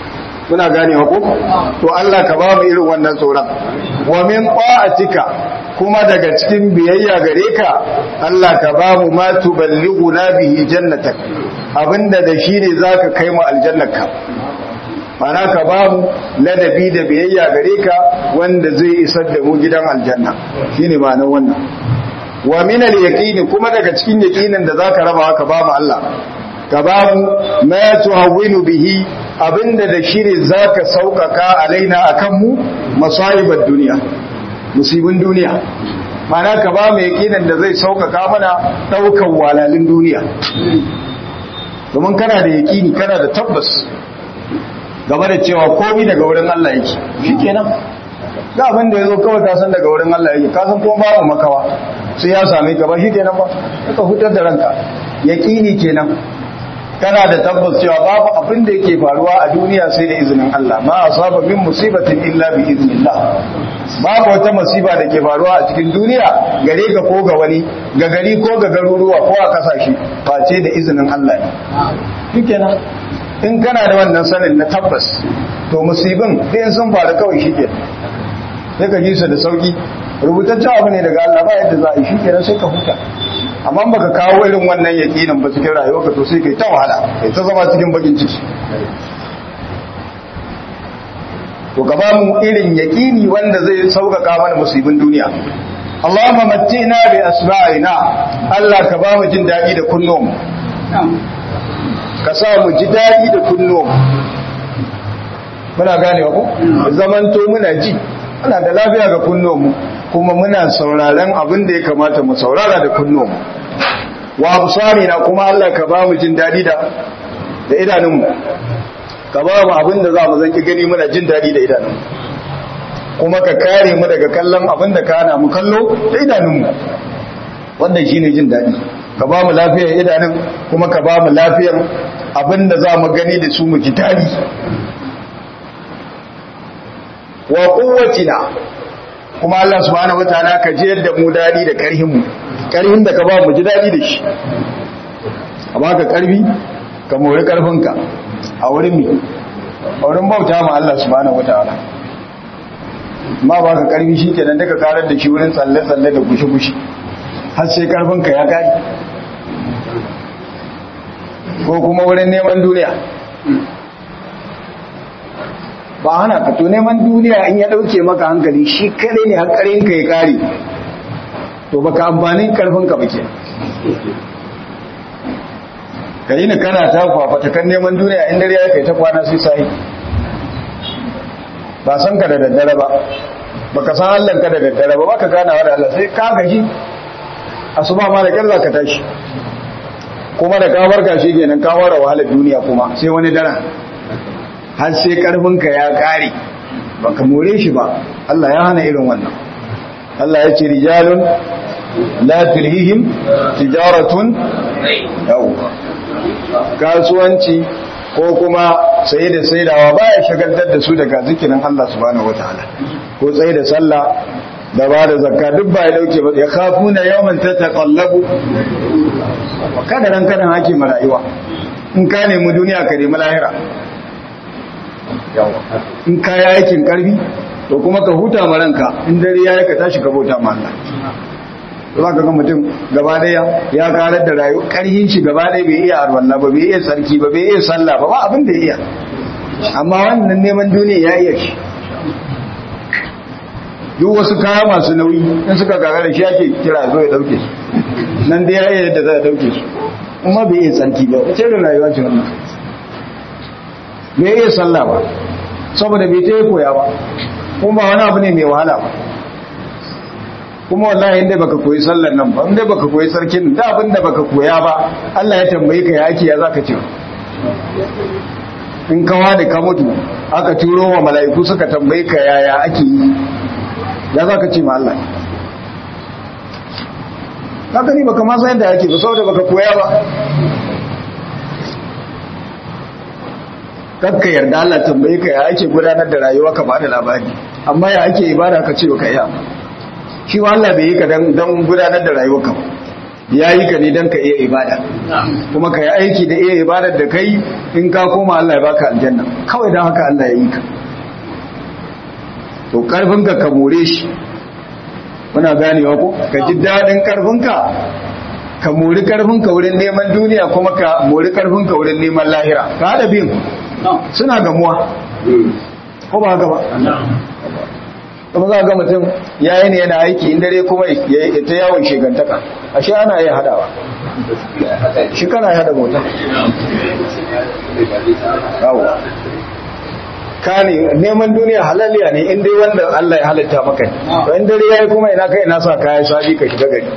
A: kuna gane ko to Allah ka ba mu irin wannan tsoron wa min ta'atika kuma daga cikin biyayya gare ka Allah ka ba mu ma tuballighuna bihi jannatak abinda da shi ne zaka kai mu aljannaka mana ka ba mu ladabi da biyayya gare ka wanda zai isar da mu gidan aljanna shine ma'anar wannan wa min al-yaqin kuma daga cikin yaqinin da zaka raba ka ba mu Allah ka ba mu ma tuhawwinu bihi abinda da shi ne zaka saukaka alaina akan mu masaibat duniya musibin duniya mana ka ba mu yaqinin da zai saukaka mana daukan walalin duniya domin kana da yaqini kana da tabbas game da cewa komi daga wurin Allah yake shikenan ga abin da yazo kawai ka san daga wurin Allah yake ka san kuma babu makawa sai ya same ka ba shikenan ba ka hutar da ranka yaqini kenan kana da tabbas cewa babu abin da yake faruwa a duniya sai da izinin Allah ma asaba min musibatin illa bi iznillah babu wata musiba da ke faruwa a cikin duniya gare ka ko ga wani ga gari ko ga garuruwa ko a kasashe face da izinin Allah ne shikenan in kana da wannan sanin na tabbas to musibin ɗayan sun faru kawai shi ke sai ka ji su da sauki rubutaccen abu ne daga Allah ba yadda za a yi shi kenan sai ka huta amma baka kawo irin wannan yaƙinin ba cikin rayuwarka to sai kai ta wahala kai ta zama cikin bakin ciki to ka ba mu irin yaƙini wanda zai sauƙaƙa mana musibin duniya Allahumma mattina bi asma'ina Allah ka ba mu jin daɗi da kunnuwanmu ka sa mu ji daɗi da kunnuwan muna gane ku zamanto muna ji muna da lafiya ga kunnuwanmu kuma muna sauraren abin da ya kamata mu saurara da kunnuwanmu wa absari na kuma Allah ka ba mu jin daɗi da da idanunmu ka ba mu abin da za mu zanki gani muna jin daɗi da idanunmu kuma ka kare mu daga kallon abin da ka hana mu kallo da idanunmu wannan shine jin daɗi ka ba mu lafiyar idanun kuma ka ba mu lafiyar abinda za mu gani da su mu ji daɗi wa kuwatina kuma Allah subhanahu wataala ka ji yadda mu daɗi da ƙarhin mu ƙarhin da ka ba mu ji daɗi da shi a baka ƙarfi ka mori ƙarfinka a wurin mi a wurin bauta ma Allah subhanahu wataala ma baka ƙarfi shi kenan daga karar da shi wurin tsalle-tsalle da gushe-gushe har sai karfinka ya gari ko kuma wurin neman duniya ba hana ka to neman duniya in ya dauke maka hankali shi kadai ne hankalinka ya kare to baka amfanin karfinka ba ke ka yi ni kana ta kwafata kan neman duniya in dare ya kai ta kwana sai sai ba san ka da daddare ba baka san Allah ka da daddare ba baka ganawa da Allah sai ka gaji asuba ma da kyar za ka tashi kuma da kawar ka shi kenan kawar wahalar duniya kuma sai wani daren har sai karfinka ya kare baka more shi ba Allah ya hana irin wannan Allah ya ce rijalun la tulhihim tijaratun yau kasuwanci ko kuma saye da saidawa baya shagaltar da su daga zikirin Allah subhanahu wataala ko tsaye da sallah da ba da zakka duk ba ya dauke ba ya kafu na yawan ta taƙallabu kada ran kanan hake ma rayuwa in ka nemi duniya ka nemi lahira in ka yi aikin karfi to kuma ka huta ma ranka in dare ya yi ka tashi ka bauta ma Allah za ka ga mutum gaba daya ya karar da rayu karhin shi gaba daya bai iya arwalla ba bai iya sarki ba bai iya sallah ba ba abin da iya amma wannan neman duniya ya iya shi duk wasu kaya masu nauyi in suka gaga da shi ake kira zo ya dauke su nan da ya yi yadda za a dauke su kuma bai iya tsarki ba wace da rayuwa ce wannan bai iya sallah ba saboda bai ta yi koya ba kuma ba wani abu ne mai wahala ba kuma wallahi inda baka koyi sallar nan ba inda baka koyi sarkin da abin da baka koya ba Allah ya tambaye ka ya ake ya zaka ce in kawa da ka mutu aka turo wa mala'iku suka tambaye ka yaya ake yi ya za ka ce ma Allah haka ni baka masa yadda yake ba saboda baka koya ba kakka yarda Allah tambaye ka ya ake gudanar da rayuwa ka ba da labari amma ya ake ibada ka ce baka iya shi wa Allah bai yi ka dan gudanar da rayuwa ka ya yi ka ne dan ka iya ibada kuma ka yi aiki da iya ibadar da kai in ka koma Allah ya baka aljanna kawai dan haka Allah ya yi ka to karfinka ka more shi muna ganewa ko ka ji daɗin ƙarfinka ka mori ƙarfinka wurin neman duniya kuma ka mori ƙarfinka wurin neman lahira ka haɗa biyun suna gamuwa ko ba haka ba kuma za ga mutum ya yi ne yana aiki in dare kuma ya ta yawon shegantaka ashe ana iya haɗawa shi kana ya haɗa mota yawo ka ne neman duniya halaliya ne in dai wanda Allah ya halitta maka ne to in dare yayi kuma ina kai ina sa kaya sabi ka shiga gari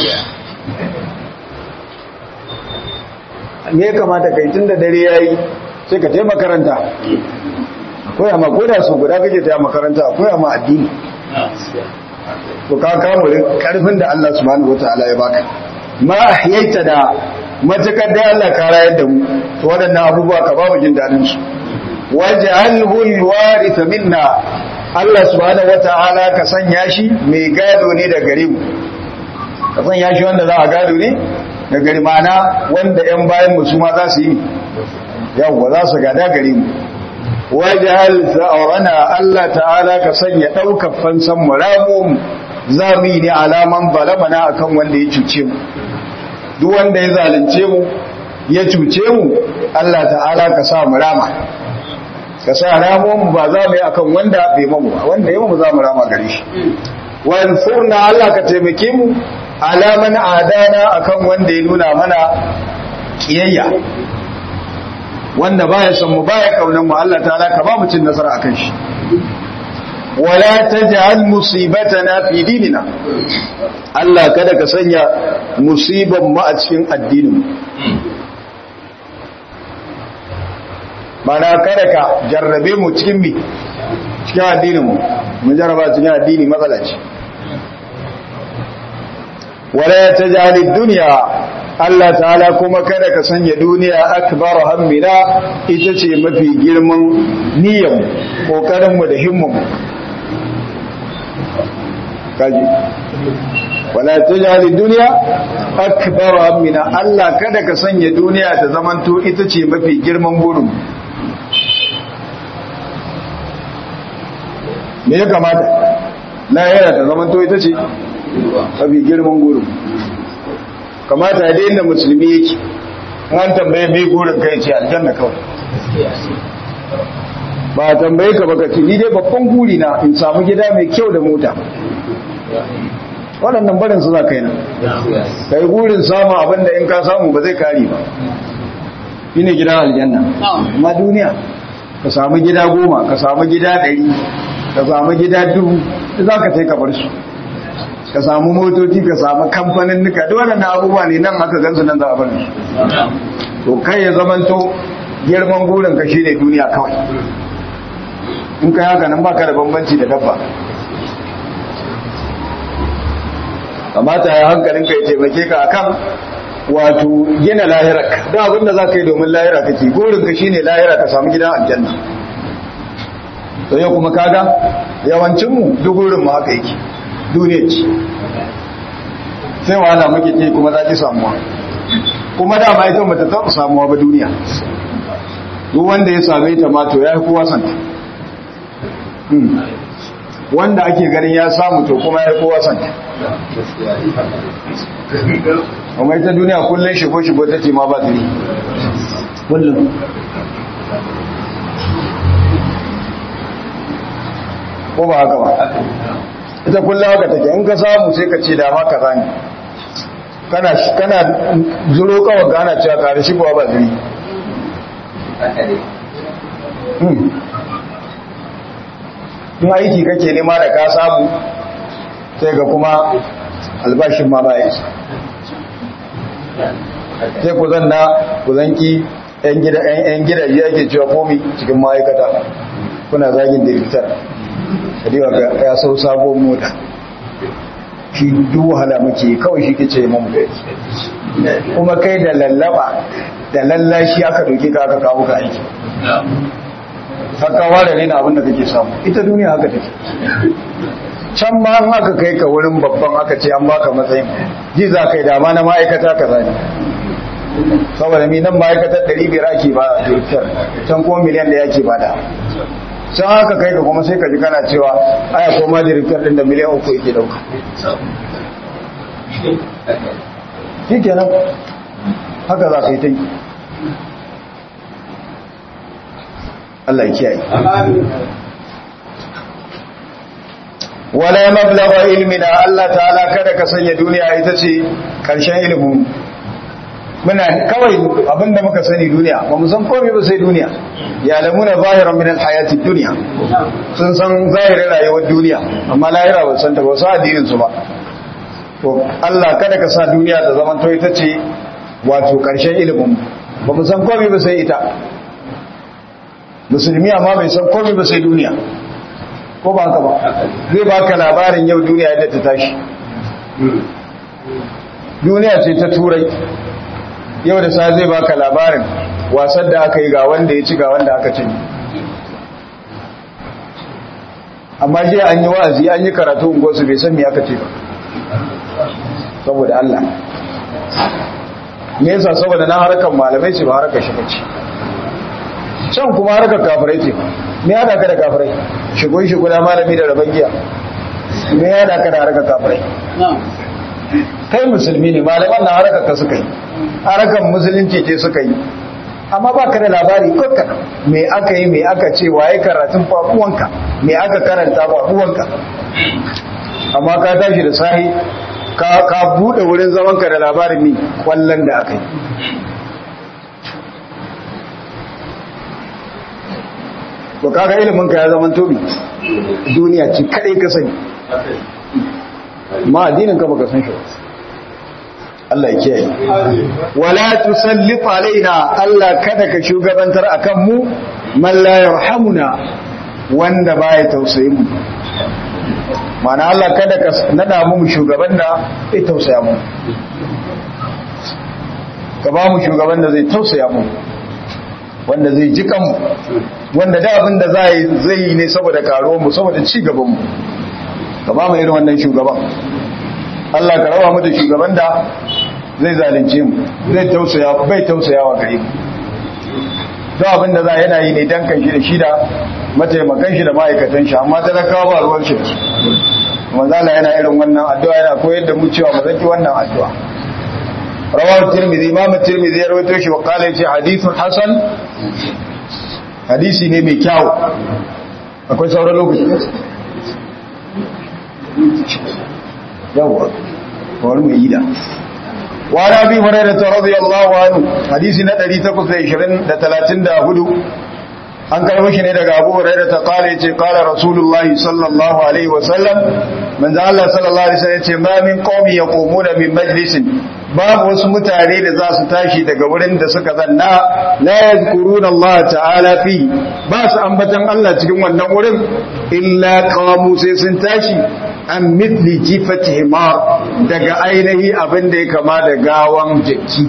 A: me ya kamata kai tunda dare yayi sai ka taimaka makaranta koya ma koda su guda kake ta makaranta koya ma addini to ka kamo karfin da Allah subhanahu wataala ya baka ma ahyaita da matakar da Allah ka rayar da mu to waɗannan abubuwa ka ba mu jin dadin su waj'alhu alwarith minna Allah subhanahu wataala ka sanya shi mai gado ne da gare mu ka sanya shi wanda za a gado ne da gari mana wanda ƴan bayan mu su ma za su yi yawwa za su gada gare mu waj'al tha'rana Allah ta'ala ka sanya daukar fansan mu ramu zami ne alaman balamana akan wanda ya cuce mu duk wanda ya zalunce mu ya cuce mu Allah ta'ala ka sa mu rama ka sa ramuwan mu ba za mu yi akan wanda bai mamu ba wanda ya mamu za mu rama gare shi wansurna Allah ka taimake mu alaman adana akan wanda ya nuna mana kiyayya wanda baya son mu baya kaunan mu Allah ta'ala ka ba mu cin nasara akan shi wala taj'al musibatana fi dinina Allah kada ka sanya musiban mu a cikin addinin mana kada ka jarrabe mu cikin mi cikin addinin mu mun jarraba cikin addini matsala ce wala taj'al ad-dunya Allah ta'ala kuma kada ka sanya duniya akbar hammina ita ce mafi girman niyyar kokarin mu da himmun mu kaji wala tajali dunya akbar hammina Allah kada ka sanya duniya ta zamanto ita ce mafi girman burin me ya kamata lahira ta zamanto ita ce mafi girman burin kamata da inda musulmi yake an tambaye mai gurin kai ce aljanna kawai ba tambaye ka baka ce ni dai babban guri na in samu gida mai kyau da mota waɗannan barin su za ka yi nan ka yi gurin samun abinda in ka samu ba zai kari ba shi ne gidan aljanna amma duniya ka samu gida goma ka samu gida ɗari ka samu gida dubu za ka sai ka bar su ka samu motoci ka samu kamfanin nuka duk waɗannan abubuwa ne nan aka gansu nan za a bari to kai ya zamanto girman gurin ka shine duniya kawai in ka haka nan baka da bambanci da dabba kamata ya hankalin ka ya taimake ka akan wato gina lahirar da abinda za ka yi domin lahira kake gurin ka shine lahira ka samu gidan aljanna to yau kuma kaga yawancinmu duk gurin mu haka yake duniya ce sai wahala muke ce kuma za ki samuwa kuma dama ita mata ta samuwa ba duniya duk wanda ya same ta ma to ya fi kowa santa wanda ake ganin ya samu to kuma ya fi kowa santa kuma ita duniya kullum shigo-shigo ta ce ma ba ta yi kullum ko ba haka ba ita kullum haka take in ka samu sai ka ce dama ka zani kana kana zuro kawai gana cewa kare shi ba ba zuri in aiki kake nema da ka samu sai ga kuma albashin ma ba isa sai ku zanna ku zanki yan gida yan gida yake cewa komi cikin ma'aikata kuna zagin direktar kadiwa ya sau sabon mota shi duk wahala muke kawai shi ke ce mamu kuma kai da lallaba da lallashi aka doke ka aka kawo ka aiki haka ware ne na abinda kake samu ita duniya haka take can ma an aka kai ka wurin babban aka ce an baka matsayin ji za ka yi dama na ma'aikata ka zane saboda mi nan ma'aikatar 500 ake ba a can kuma miliyan da yake ba da can haka kai ka kuma sai ka ji kana cewa aya ko ma director din da miliyan uku yake dauka shi kenan haka za ka yi ta yi Allah ya kiyaye wala mablagha ilmina Allah ta'ala kada ka sanya duniya ita ce karshen ilimin muna kawai abinda muka sani duniya ba mu san komai ba sai duniya ya lamuna zahiran min alhayati dunya sun san zahirin rayuwar duniya amma lahira ba san ta ba su addinin su ba to Allah kada ka sa duniya ta zama to ita ce wato karshen ilimin ba mu san komai ba sai ita musulmi amma bai san komai ba sai duniya ko ba haka ba zai baka labarin yau duniya yadda ta tashi duniya ce ta turai yau da sa zai baka labarin wasan da aka yi ga wanda ya ci ga wanda aka ci amma shi an yi wa'azi an yi karatu ungosu bai san me aka ce ba saboda Allah me yasa saboda na harkar malamai ce ba harkar shi bace can kuma harkar kafirai ce me hada ka da kafirai shigo shigo da malami da rabon giya me hada ka da harkar kafirai kai musulmi ne malaman na harkar ka suka yi harkar musulunci ce suka yi amma ba ka da labari kakka me aka yi me aka ce waye karatun faɗuwanka me aka karanta faɗuwanka amma ka tashi da sahi ka buɗe wurin zamanka da labarin ne kwallon da aka yi to kaga ilimin ka ya zama tobi duniya ce kadai ka sani ma addinin ka baka san shi Allah ya kiyaye wala tusallit alaina Allah kada ka shugabantar akan mu man la yarhamuna wanda baya tausayin mu mana Allah kada ka nada mu shugaban da zai tausaya mu ka ba mu shugaban da zai tausaya mu wanda zai ji kanmu wanda da abin da zai yi ne saboda karuwar mu saboda ci gaban mu ka ba mu irin wannan shugaban Allah ka rawa mu da shugaban da zai zalunce mu zai tausaya bai tausayawa gare mu to abin da za yana yi ne dan kan shi da shi da mataimakan shi da ma'aikatan shi amma talakawa ba ruwan shi manzo Allah yana irin wannan addu'a yana koyar da mu cewa mu zaki wannan addu'a rawahu tirmidhi imam tirmidhi ya rawaito shi wa qala yace hadithun hasan hadisi ne mai kyau akwai sauran lokaci yawa wani mai yi da wani abi hurairah radiyallahu anhu hadisi na 834 an karbo shi ne daga Abu Hurairah ta kare yace qala Rasulullahi sallallahu alaihi wasallam manzo Allah sallallahu alaihi wasallam yace ma min qaumi yaqumuna min majlisin babu wasu mutane da za su tashi daga wurin da suka zanna la yadhkuruna Allah ta'ala fi ba su ambatan Allah cikin wannan wurin illa qamu sai sun tashi an mithli jifati himar daga ainihi abin da ya kama da gawan jaki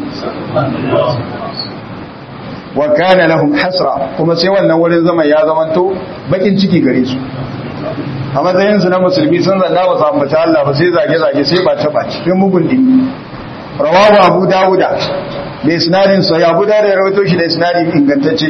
A: wa kana lahum hasra kuma sai wannan wurin zaman ya zamanto bakin ciki gare su a matsayin su na musulmi sun zanna ba su ambata Allah ba sai zage zage sai ba ta baci sai mugun dini rawahu abu dauda da isnadin sa ya abu dauda ya rawaito shi da isnadin ingantacce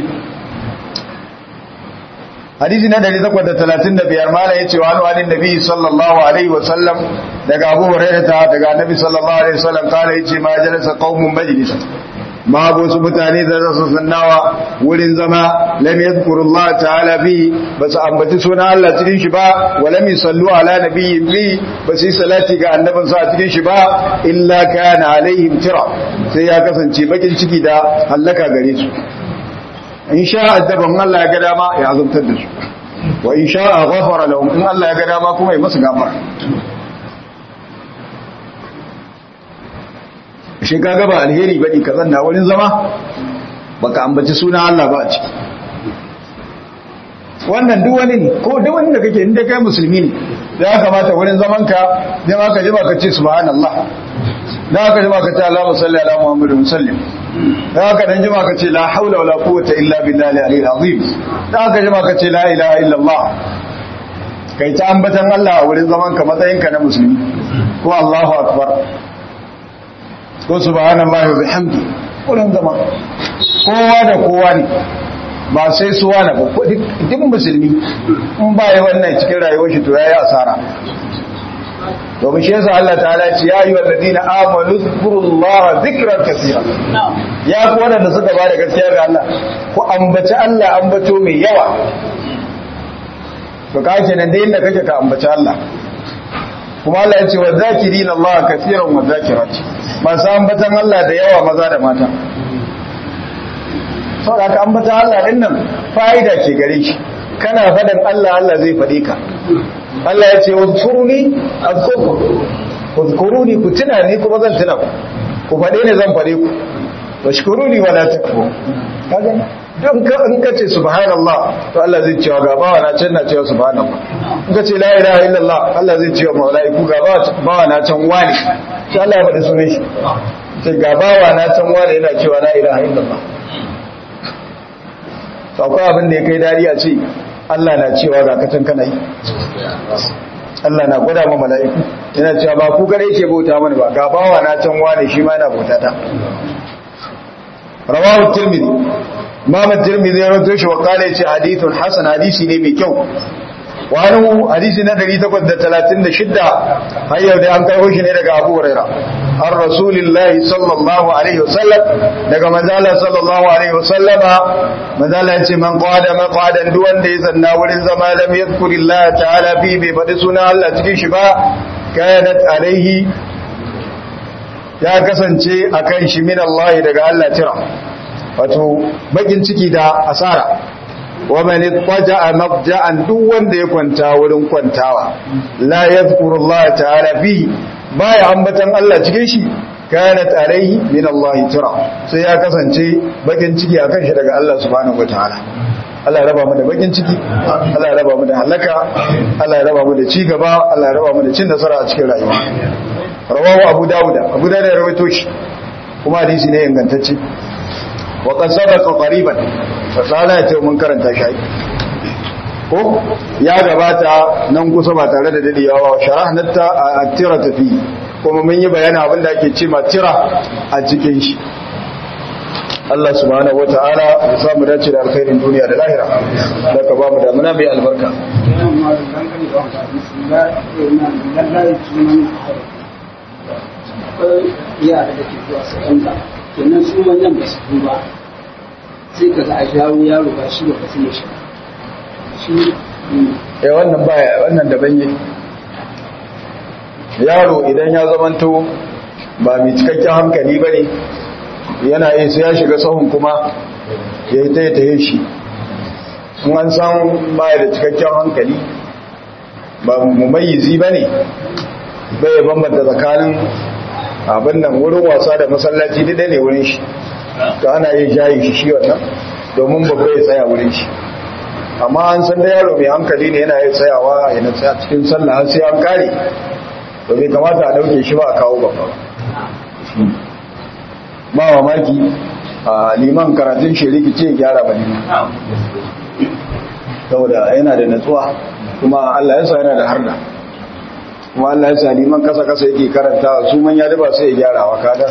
A: hadisi na 135 mala yace wa annabi nabi sallallahu alaihi wa sallam daga abu hurairah daga annabi sallallahu alaihi wa sallam kala yace ma jalasa qaumun majlisan ma wasu mutane da za su sannawa wurin zama lam yadhkurullah ta'ala bi ba su ambaci sunan Allah cikin shi ba wa lam yusallu ala nabiyyin bi ba su yi salati ga annabin sa cikin shi ba illa kana alaihim tira sai ya kasance bakin ciki da hallaka gare su in sha addaban Allah ya ga dama ya azabtar da su wa in sha ghafara lahum in Allah ya ga dama kuma ya musu gafara shi kaga ba alheri bane ka zanna wurin zama baka ambaci suna Allah ba a ciki wannan duk wani ne ko duk wani da kake inda kai musulmi ne da ya kamata wurin zaman ka da ma ka ji ka ce subhanallah da ka ji ka ce Allahumma salli ala Muhammadin sallim da ka dan ji ka ce la haula wala quwwata illa billahi al-aliyyil azim da ka ji ka ce la ilaha illa Allah kai ta ambatan Allah a wurin zaman ka matsayin ka na musulmi ko Allahu akbar ko subhanallahi wa bihamdi kullun zama kowa da kowa ne ba sai su wani ba duk musulmi in ba yi wannan cikin rayuwar shi to ya yi asara domin shi yasa Allah ta'ala ce ya yi wa ladina amanu zkurullaha zikran kaseera ya ku wadanda suka ba da gaskiya ga Allah ku ambaci Allah ambato mai yawa to ka kenan da inda kake ka ambaci Allah kuma Allah ya ce wa zakirina Allah kaseeran wa zakirati masu ambatan Allah da yawa maza da mata saboda ka ambata Allah din nan fa'ida ke gare shi kana fadan Allah Allah zai fade ka Allah ya ce wazkuruni azkurku wazkuruni ku tuna ni kuma zan tuna ku ku fade ni zan fade ku washkuruni wala takfur kaga don ka in ka ce subhanallah to Allah zai cewa ga bawa na can na cewa subhanallah in ka ce la ilaha illallah Allah zai cewa malaiku ga bawa na can wani sai Allah ya faɗi sunan shi sai ga bawa na can wani yana cewa la ilaha illallah to akwai abin da ya kai dariya ce Allah na cewa ga katan kana yi Allah na gwada ma mala'iku yana cewa ba ku kare yake bauta mana ba ga bawa na can wane shi ma yana bauta ta rawahu tirmidhi imam tirmidhi ya rawaito shi wa qala yace hadithun hasan hadisi ne mai kyau wa anhu hadisi na 836 har yau da an karbo shi ne daga Abu Huraira an rasulillahi sallallahu alaihi wasallam daga manzala sallallahu alaihi wasallama manzala ya ce man qada maqadan duk wanda ya zanna wurin zama lam yadhkurillaha ta'ala fi bai faɗi suna Allah cikin shi ba kanat alaihi ya kasance akan shi min Allah daga Allah tira wato bakin ciki da asara wa man ittaja'a mabja'an duk wanda ya kwanta wurin kwantawa la yadhkurullaha ta'ala fi baya ambatan Allah cikin shi kanat alaihi min Allah tira sai ya kasance bakin ciki akan shi daga Allah subhanahu wataala Allah ya raba mu da bakin ciki Allah ya raba mu da halaka Allah ya raba mu da ci gaba Allah ya raba mu da cin nasara a cikin rayuwa rawahu Abu Dawud Abu Dawud ya rawaito shi kuma hadisi ne ingantacce wa qad sabaqa qariban fasala ce mun karanta shi ko ya gabata nan kusa ba tare da dadewa sharahnata a tira tafi kuma mun yi bayani abin da ake ce ma tira a cikin shi Allah subhanahu wata'ala ya samu dace da alkhairin duniya da lahira da ka ba mu da muna mai albarka
C: yara da ke zuwa sakanda kenan su manyan ba su ba sai ka ga a shawo yaro ba shi ba ka sai shi shi
A: eh wannan baya wannan daban yake yaro idan ya zamanto ba mai cikakken hankali bane yana yi sai ya shiga sahun kuma ya yi ta yi shi in an san baya da cikakken hankali ba mumayyizi ba ne bai bambanta tsakanin abin nan wurin wasa da masallaci dida ne wurin shi to ana yin shayi shi shi wannan domin babba ya tsaya wurin shi amma an san da yaro mai hankali ne yana yin tsayawa yana tsaya cikin sallah har sai an kare to bai kamata a dauke shi ba a kawo babba ba mamaki a liman karatun shiriki ce gyara ba liman saboda yana da natsuwa kuma Allah ya sa yana da harda kuma Allah ya sa liman kasa kasa yake karanta su man ya duba sai ya gyara wa kada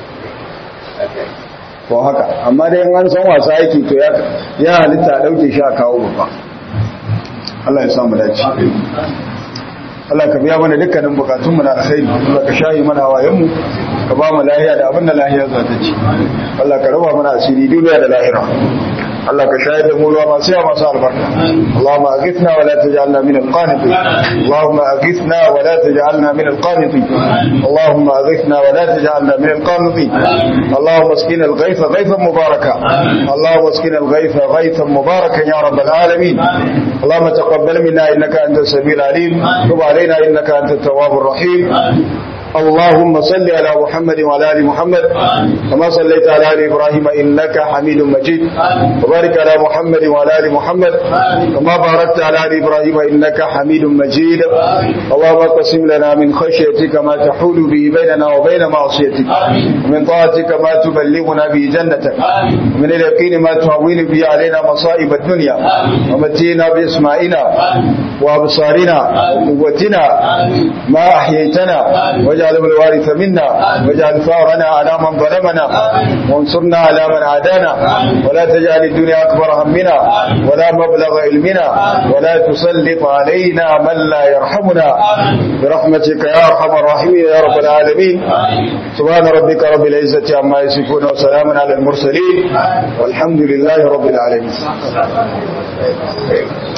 A: ko haka amma dai an san wasa yake to ya ya halitta a dauke shi a kawo babba Allah ya samu dace Allah ka biya mana dukkanin bukatunmu na alkhairi Allah ka shayi mana wayanmu ka ba mu lahiya da abin da lahiya za ta ci Allah ka raba mana asiri duniya da lahira Allah ka shayar da mu ruwa masu yawa masu albarka Allahumma aghithna wa la taj'alna min al-qanitin Allahumma aghithna wa la taj'alna min al-qanitin Allahumma aghithna wa la taj'alna min al-qanitin Allahumma asqina al-ghaytha ghaythan mubaraka Allahumma asqina al-ghaytha ghaythan mubarakan ya rabbal alamin اللهم تقبل منا انك انت السميع العليم تب علينا انك انت التواب الرحيم اللهم صل على محمد وعلى ال محمد كما صليت على ال ابراهيم انك حميد مجيد وبارك على محمد وعلى ال محمد كما باركت على ال ابراهيم انك حميد مجيد اللهم اقسم لنا من خشيتك ما تحول به بيننا وبين معصيتك ومن طاعتك ما تبلغنا به جنتك ومن اليقين ما تهون به علينا مصائب الدنيا ومتينا باسمائنا وابصارنا وقوتنا ما احييتنا واجعل واجعله الوارث منا واجعل ثارنا على من ظلمنا وانصرنا على من عادانا ولا تجعل الدنيا أكبر همنا ولا مبلغ علمنا ولا تسلط علينا من لا يرحمنا برحمتك يا أرحم الراحمين يا رب العالمين سبحان ربك رب العزة عما يصفون وسلام على المرسلين والحمد لله رب العالمين